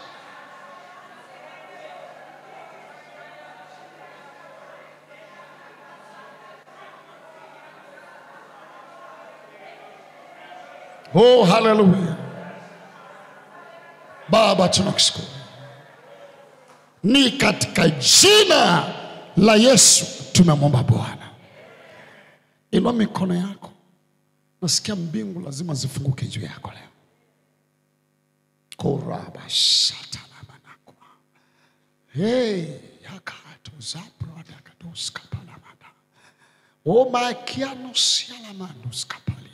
Oh, haleluya! Baba, tunakushukuru ni katika jina la Yesu tumemwomba Bwana. Inua mikono yako, nasikia mbingu lazima zifunguke juu yako leo. koraba satanamanakwa hey, yakato zaprodakadoskapalamada omakianosialamandoskapalia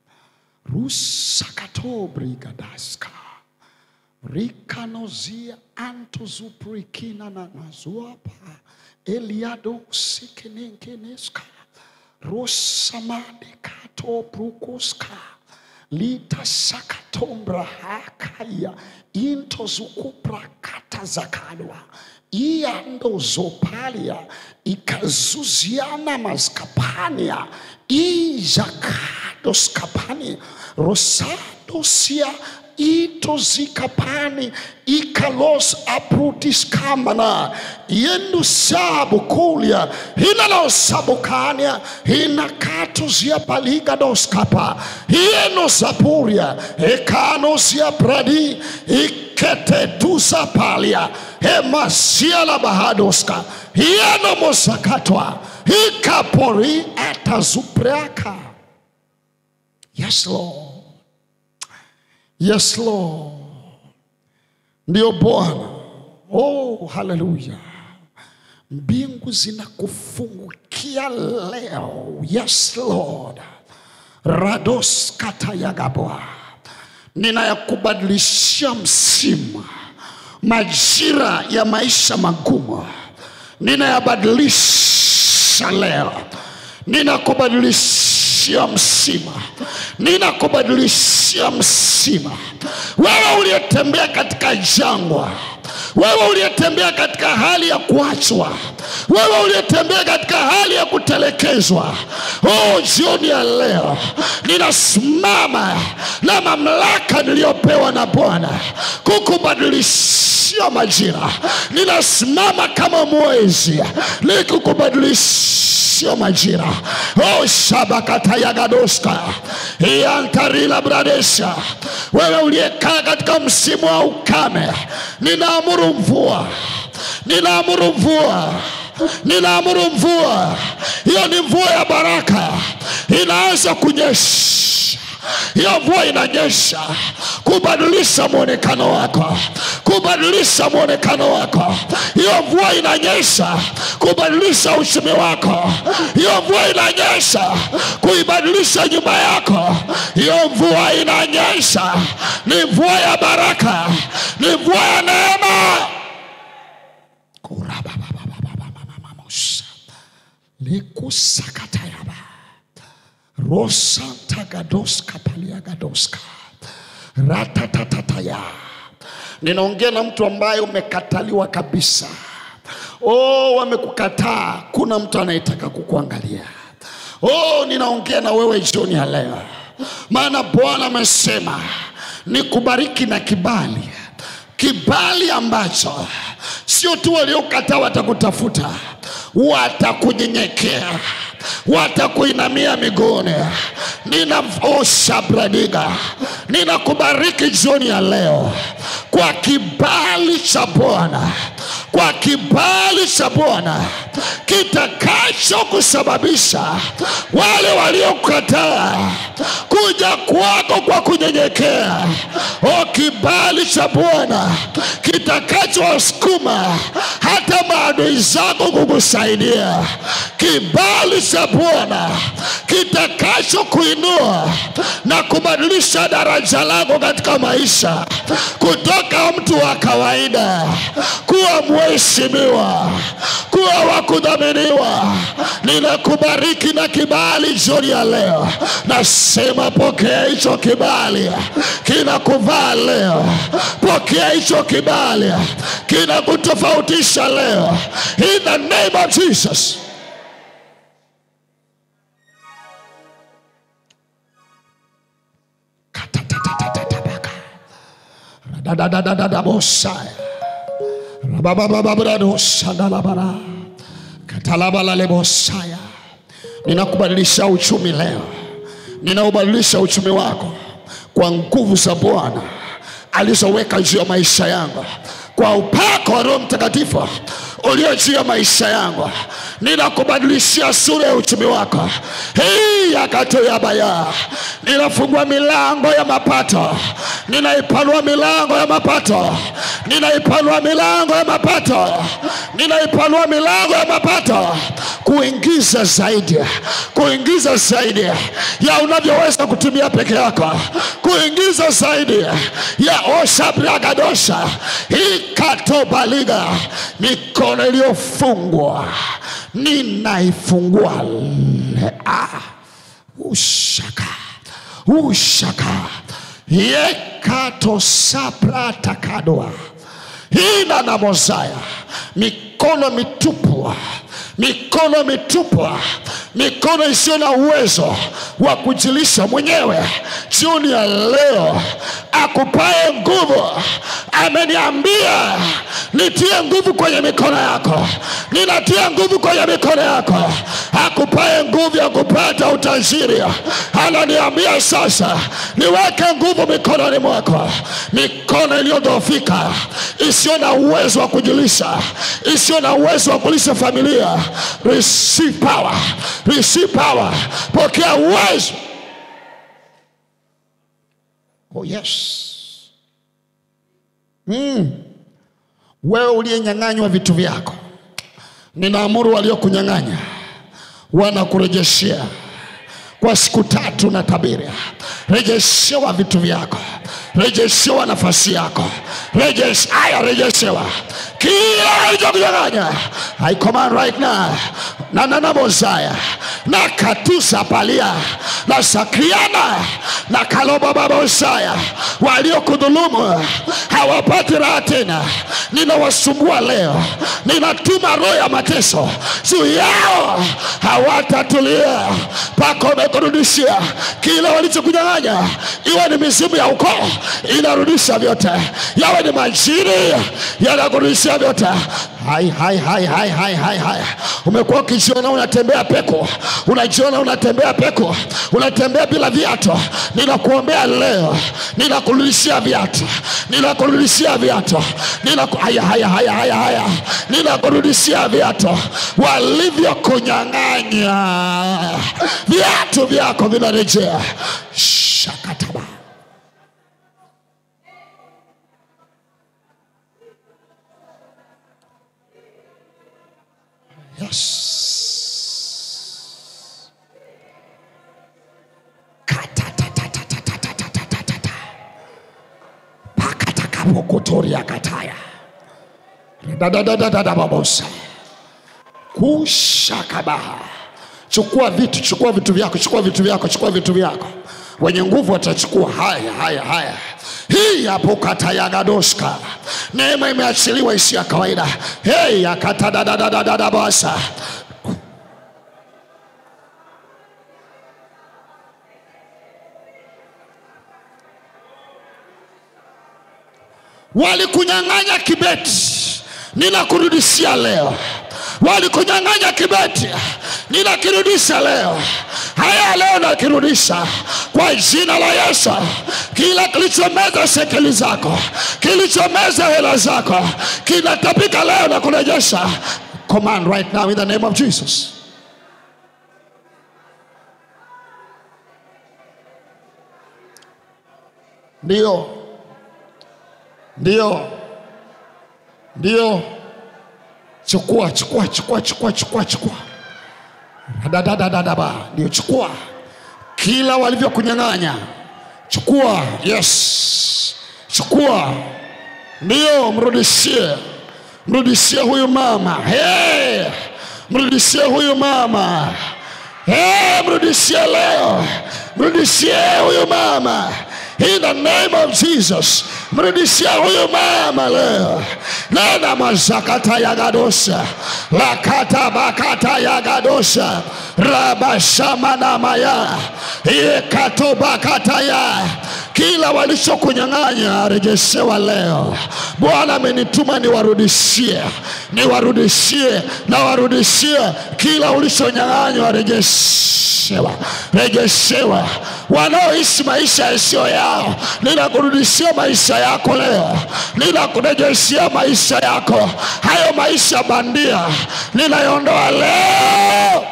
rusakatobrigadaska rikanozia antozuprikina na nazuapa eliado sikenenkeneska rosamadekatobrukoska litasakatombrahakaya intozukuprakatazakadwa iandozopalia ikazuziana maskapania ijakadoskapani rosadosia itozikapani ikalos aprutiskamana yendusabukulia hinalosabukania hinakatuzia paligadoskapa hienosapuria ekanosia pradi iketetusa palia hemasiala bahadoska hienomosakatwa hikapori atazupreaka yes lord Yes, Lord. Ndio Bwana. Oh, haleluya. Mbingu zinakufungukia leo. Yes, Lord. Rados katayagabwa. Ninayakubadilishia msimu, majira ya maisha magumu, ninayabadilisha leo, ninakubadilishia msimu, ninakubadilishia msimu. Wewe uliyetembea katika jangwa, wewe uliyetembea katika hali ya kuachwa, wewe uliyetembea katika hali ya kutelekezwa, oh, jioni ya leo ninasimama na mamlaka niliyopewa na Bwana kukubadilishia majira. Ninasimama kama mwezi nikukubadilishia majira. Oh, shabakatayagadoska iantarila bradesha, wewe uliyekaa katika msimu wa ukame, ninaamuru mvua, ninaamuru mvua ninaamuru mvua. Hiyo ni mvua ya baraka, inaanza kunyesha. Hiyo mvua inanyesha kubadilisha mwonekano wako, kubadilisha mwonekano wako. Hiyo mvua inanyesha kubadilisha uchumi wako. Hiyo mvua inanyesha kuibadilisha nyumba yako. Hiyo mvua inanyesha, ni mvua ya baraka, ni mvua ya neema. Kurababababababababosha. likusakatayaba rosantagadoska paliagadoska ratatataya ninaongea na mtu ambaye umekataliwa kabisa oh, wamekukataa kuna mtu anayetaka kukuangalia Oh, ninaongea na wewe jioni ya leo, maana Bwana amesema nikubariki na kibali, kibali ambacho sio tu waliokataa watakutafuta, watakunyenyekea, watakuinamia miguuni. Ninaosha bradiga, ninakubariki jioni ya leo kwa kibali cha Bwana, kwa kibali cha Bwana kitakacho kusababisha wale waliokataa kuja kwako kwa kunyenyekea. O, kibali cha Bwana kitakachowasukuma hata maadui zako kukusaidia. Kibali cha Bwana kitakacho kuinua na kubadilisha daraja lako katika maisha kutoka mtu wa kawaida kuwa mheshimiwa, kuwa wa kudhaminiwa. Ninakubariki na kibali jioni ya leo, nasema pokea hicho kibali, kinakuvaa leo. Pokea hicho kibali, kinakutofautisha leo, in the name of Jesus. Katatatatatatabaka. Radadadadadabosaya. Rabababababradosandalabara. Katalabalalebosaya. Ninakubadilisha uchumi leo, ninaubadilisha uchumi wako kwa nguvu za Bwana alizoweka juu ya maisha yangu, kwa upako wa Roho Mtakatifu ulio juu ya maisha yangu. Ninakubadilishia sura ya uchumi wako hii yakato ya baya. Ninafungua milango ya mapato, ninaipanua milango ya mapato, ninaipanua milango ya mapato, ninaipanua milango ya mapato, kuingiza zaidi, kuingiza zaidi ya unavyoweza kutumia peke yako, kuingiza zaidi ya oshabragadosha ikatobaliga mikono iliyofungwa ninaifungua le- ah. ushaka ushaka yekatosapratakadoa hina na mozaya mikono mitupu mikono mitupu mikono isiyo na uwezo wa kujilisha mwenyewe jioni ya leo akupaye nguvu ameniambia nitie nguvu kwenye mikono yako ninatia nguvu kwenye mikono yako akupaye nguvu ya kupata utajiri ananiambia sasa niweke nguvu mikononi mwako mikono iliyodhoofika isiyo na uwezo wa kujilisha isiyo na uwezo wa kulisha familia receive power receive power pokea uwezo oh yes wewe uliyenyang'anywa vitu vyako ninaamuru waliokunyang'anya wanakurejeshea kwa siku tatu na tabiri rejeshewa vitu vyako rejeshewa nafasi yako Rejesh, aya rejeshewa kila alichokunyang'anya I command right now na nanamozaya na katusa palia na sakriana na kalobababosaya waliokudhulumu hawapati raha tena ninawasumbua leo ninatuma roho ya mateso juu yao hawatatulia mpaka wamekurudishia kile walichokunyang'anya iwe ni mizimu ya ukoo inarudisha vyote yawe ni majini yanakurudishia vyote hai hai hai hai hai hai hai umekuwa ukijiona unatembea peko unajiona unatembea peko unatembea bila viatu ninakuombea leo ninakurudishia viatu ninakurudishia viatu Ninaku- haya haya haya haya haya ninakurudishia viatu walivyokunyang'anya viatu vyako vinarejea shakataba Yes. Katatatatatatatatata. Pakatakapokotoria kataya. Dadadadadadababosa. Kushakabaha. Chukua vitu, chukua vitu vyako, chukua vitu vyako, chukua vitu vyako. Wenye nguvu watachukua. Haya, haya, haya. Hii hapo katayagadoska. Neema imeachiliwa isi ya kawaida. Hey, akatadadadadadabasa. walikunyang'anya kibeti, ninakurudishia leo. Walikunyang'anya kibeti, ninakirudisha leo. Haya leo nakirudisha kwa jina la Yesu. Kila kilichomeza shekeli zako, kilichomeza hela zako, kinatapika leo na kurejesha. Command right now in the name of Jesus. Ndio, ndio, ndio. Chukua, chukua, chukua, chukua, chukua, chukua. Dadadadadaba, ndio chukua kila walivyokunyang'anya, chukua. Yes, chukua, ndio mrudishie, mrudishie huyu mama. Hey, mrudishie huyu mama. Hey, mrudishie leo, mrudishie huyu mama. In the name of Jesus, mrudishie huyu mama leo. Nena mazakata yagadosha lakata bakata yagadosha rabashamanamaya yekatobakataya kila walichokunyang'anya rejeshewa leo. Bwana amenituma niwarudishie, niwarudishie na warudishie kila ulichonyang'anywa, rejeshewa, rejeshewa. Wanaoishi maisha yasiyo yao, ninakurudishia maisha yako leo, ninakurejeshia maisha yako. Hayo maisha bandia ninaiondoa leo.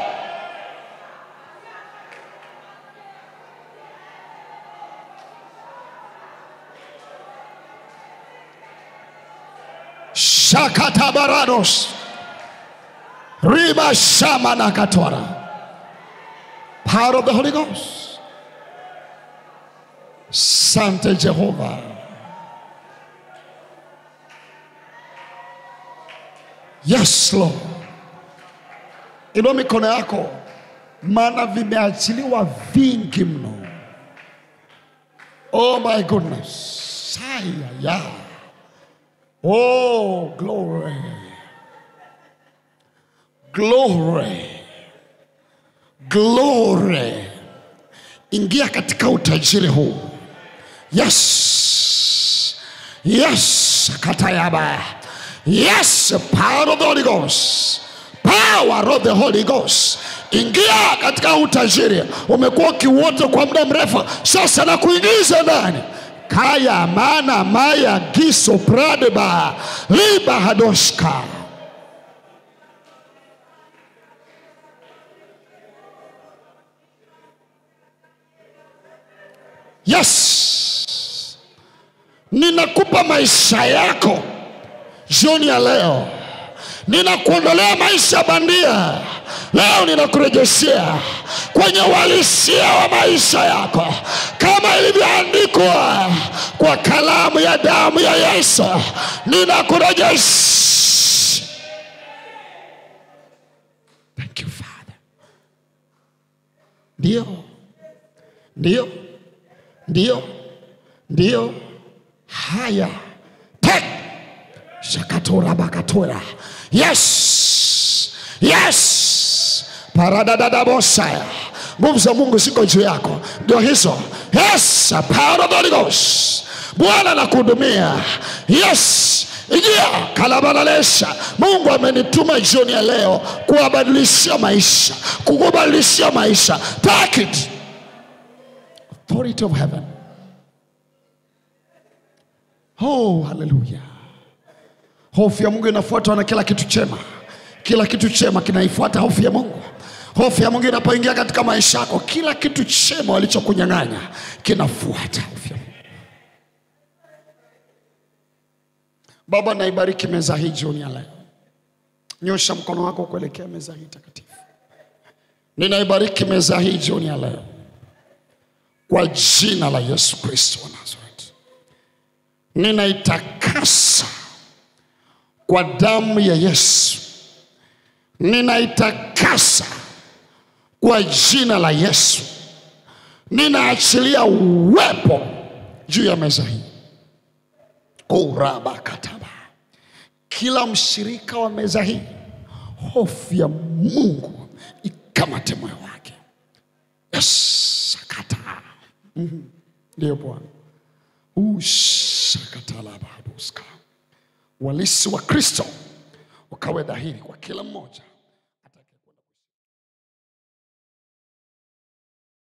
shakatabarados riba shamana katora power of the holy ghost sante jehova yes lord inua mikono yako maana vimeachiliwa vingi mno oh my goodness saya ya Oh, glory. Glory. Glory. Ingia katika utajiri huu. Yes. Yes. Katayaba. Yes. Power of the Holy Ghost. Power of the Holy Ghost. Ingia katika utajiri. Umekuwa ukiuota kwa muda mrefu, sasa na kuingiza ndani kaya mana maya giso pradeba liba hadoshka yes ninakupa maisha yako jioni ya leo ninakuondolea maisha bandia leo ninakurejeshea kwenye uhalisia wa maisha yako kama ilivyoandikwa kwa kalamu ya damu ya Yesu, ninakurejesha. Thank you Father. Ndio, ndio, ndio, ndio. Haya, take shakatora bakatora. Yes, yes, paradadadabosaya nguvu za Mungu ziko juu yako, ndio hizo. Yes, power of the Holy Ghost. Bwana anakuhudumia. Yes, ingia kalabalalesha. Mungu amenituma jioni ya leo kuwabadilishia maisha, kukubadilishia maisha. Take it. Authority of heaven. Oh, haleluya. Hofu ya Mungu inafuatwa na kila kitu chema. Kila kitu chema kinaifuata hofu ya Mungu. Hofu ya Mungu inapoingia katika maisha yako, kila kitu chema walichokunyang'anya kinafuata hofu ya Mungu. Baba, naibariki meza hii jioni ya leo. Nyosha mkono wako kuelekea meza hii takatifu. Ninaibariki meza hii jioni ya leo kwa jina la Yesu Kristo wa Nazareti. Ninaitakasa kwa damu ya Yesu, ninaitakasa kwa jina la Yesu. Ninaachilia uwepo juu ya meza hii urabakataba kila mshirika wa meza hii, hofu ya Mungu ikamate moyo wake. Yes, sakata. Mhm. Ndiyo Bwana. Ushaka shakatalabahabuska walisi wa kristo ukawe dhahiri kwa kila mmoja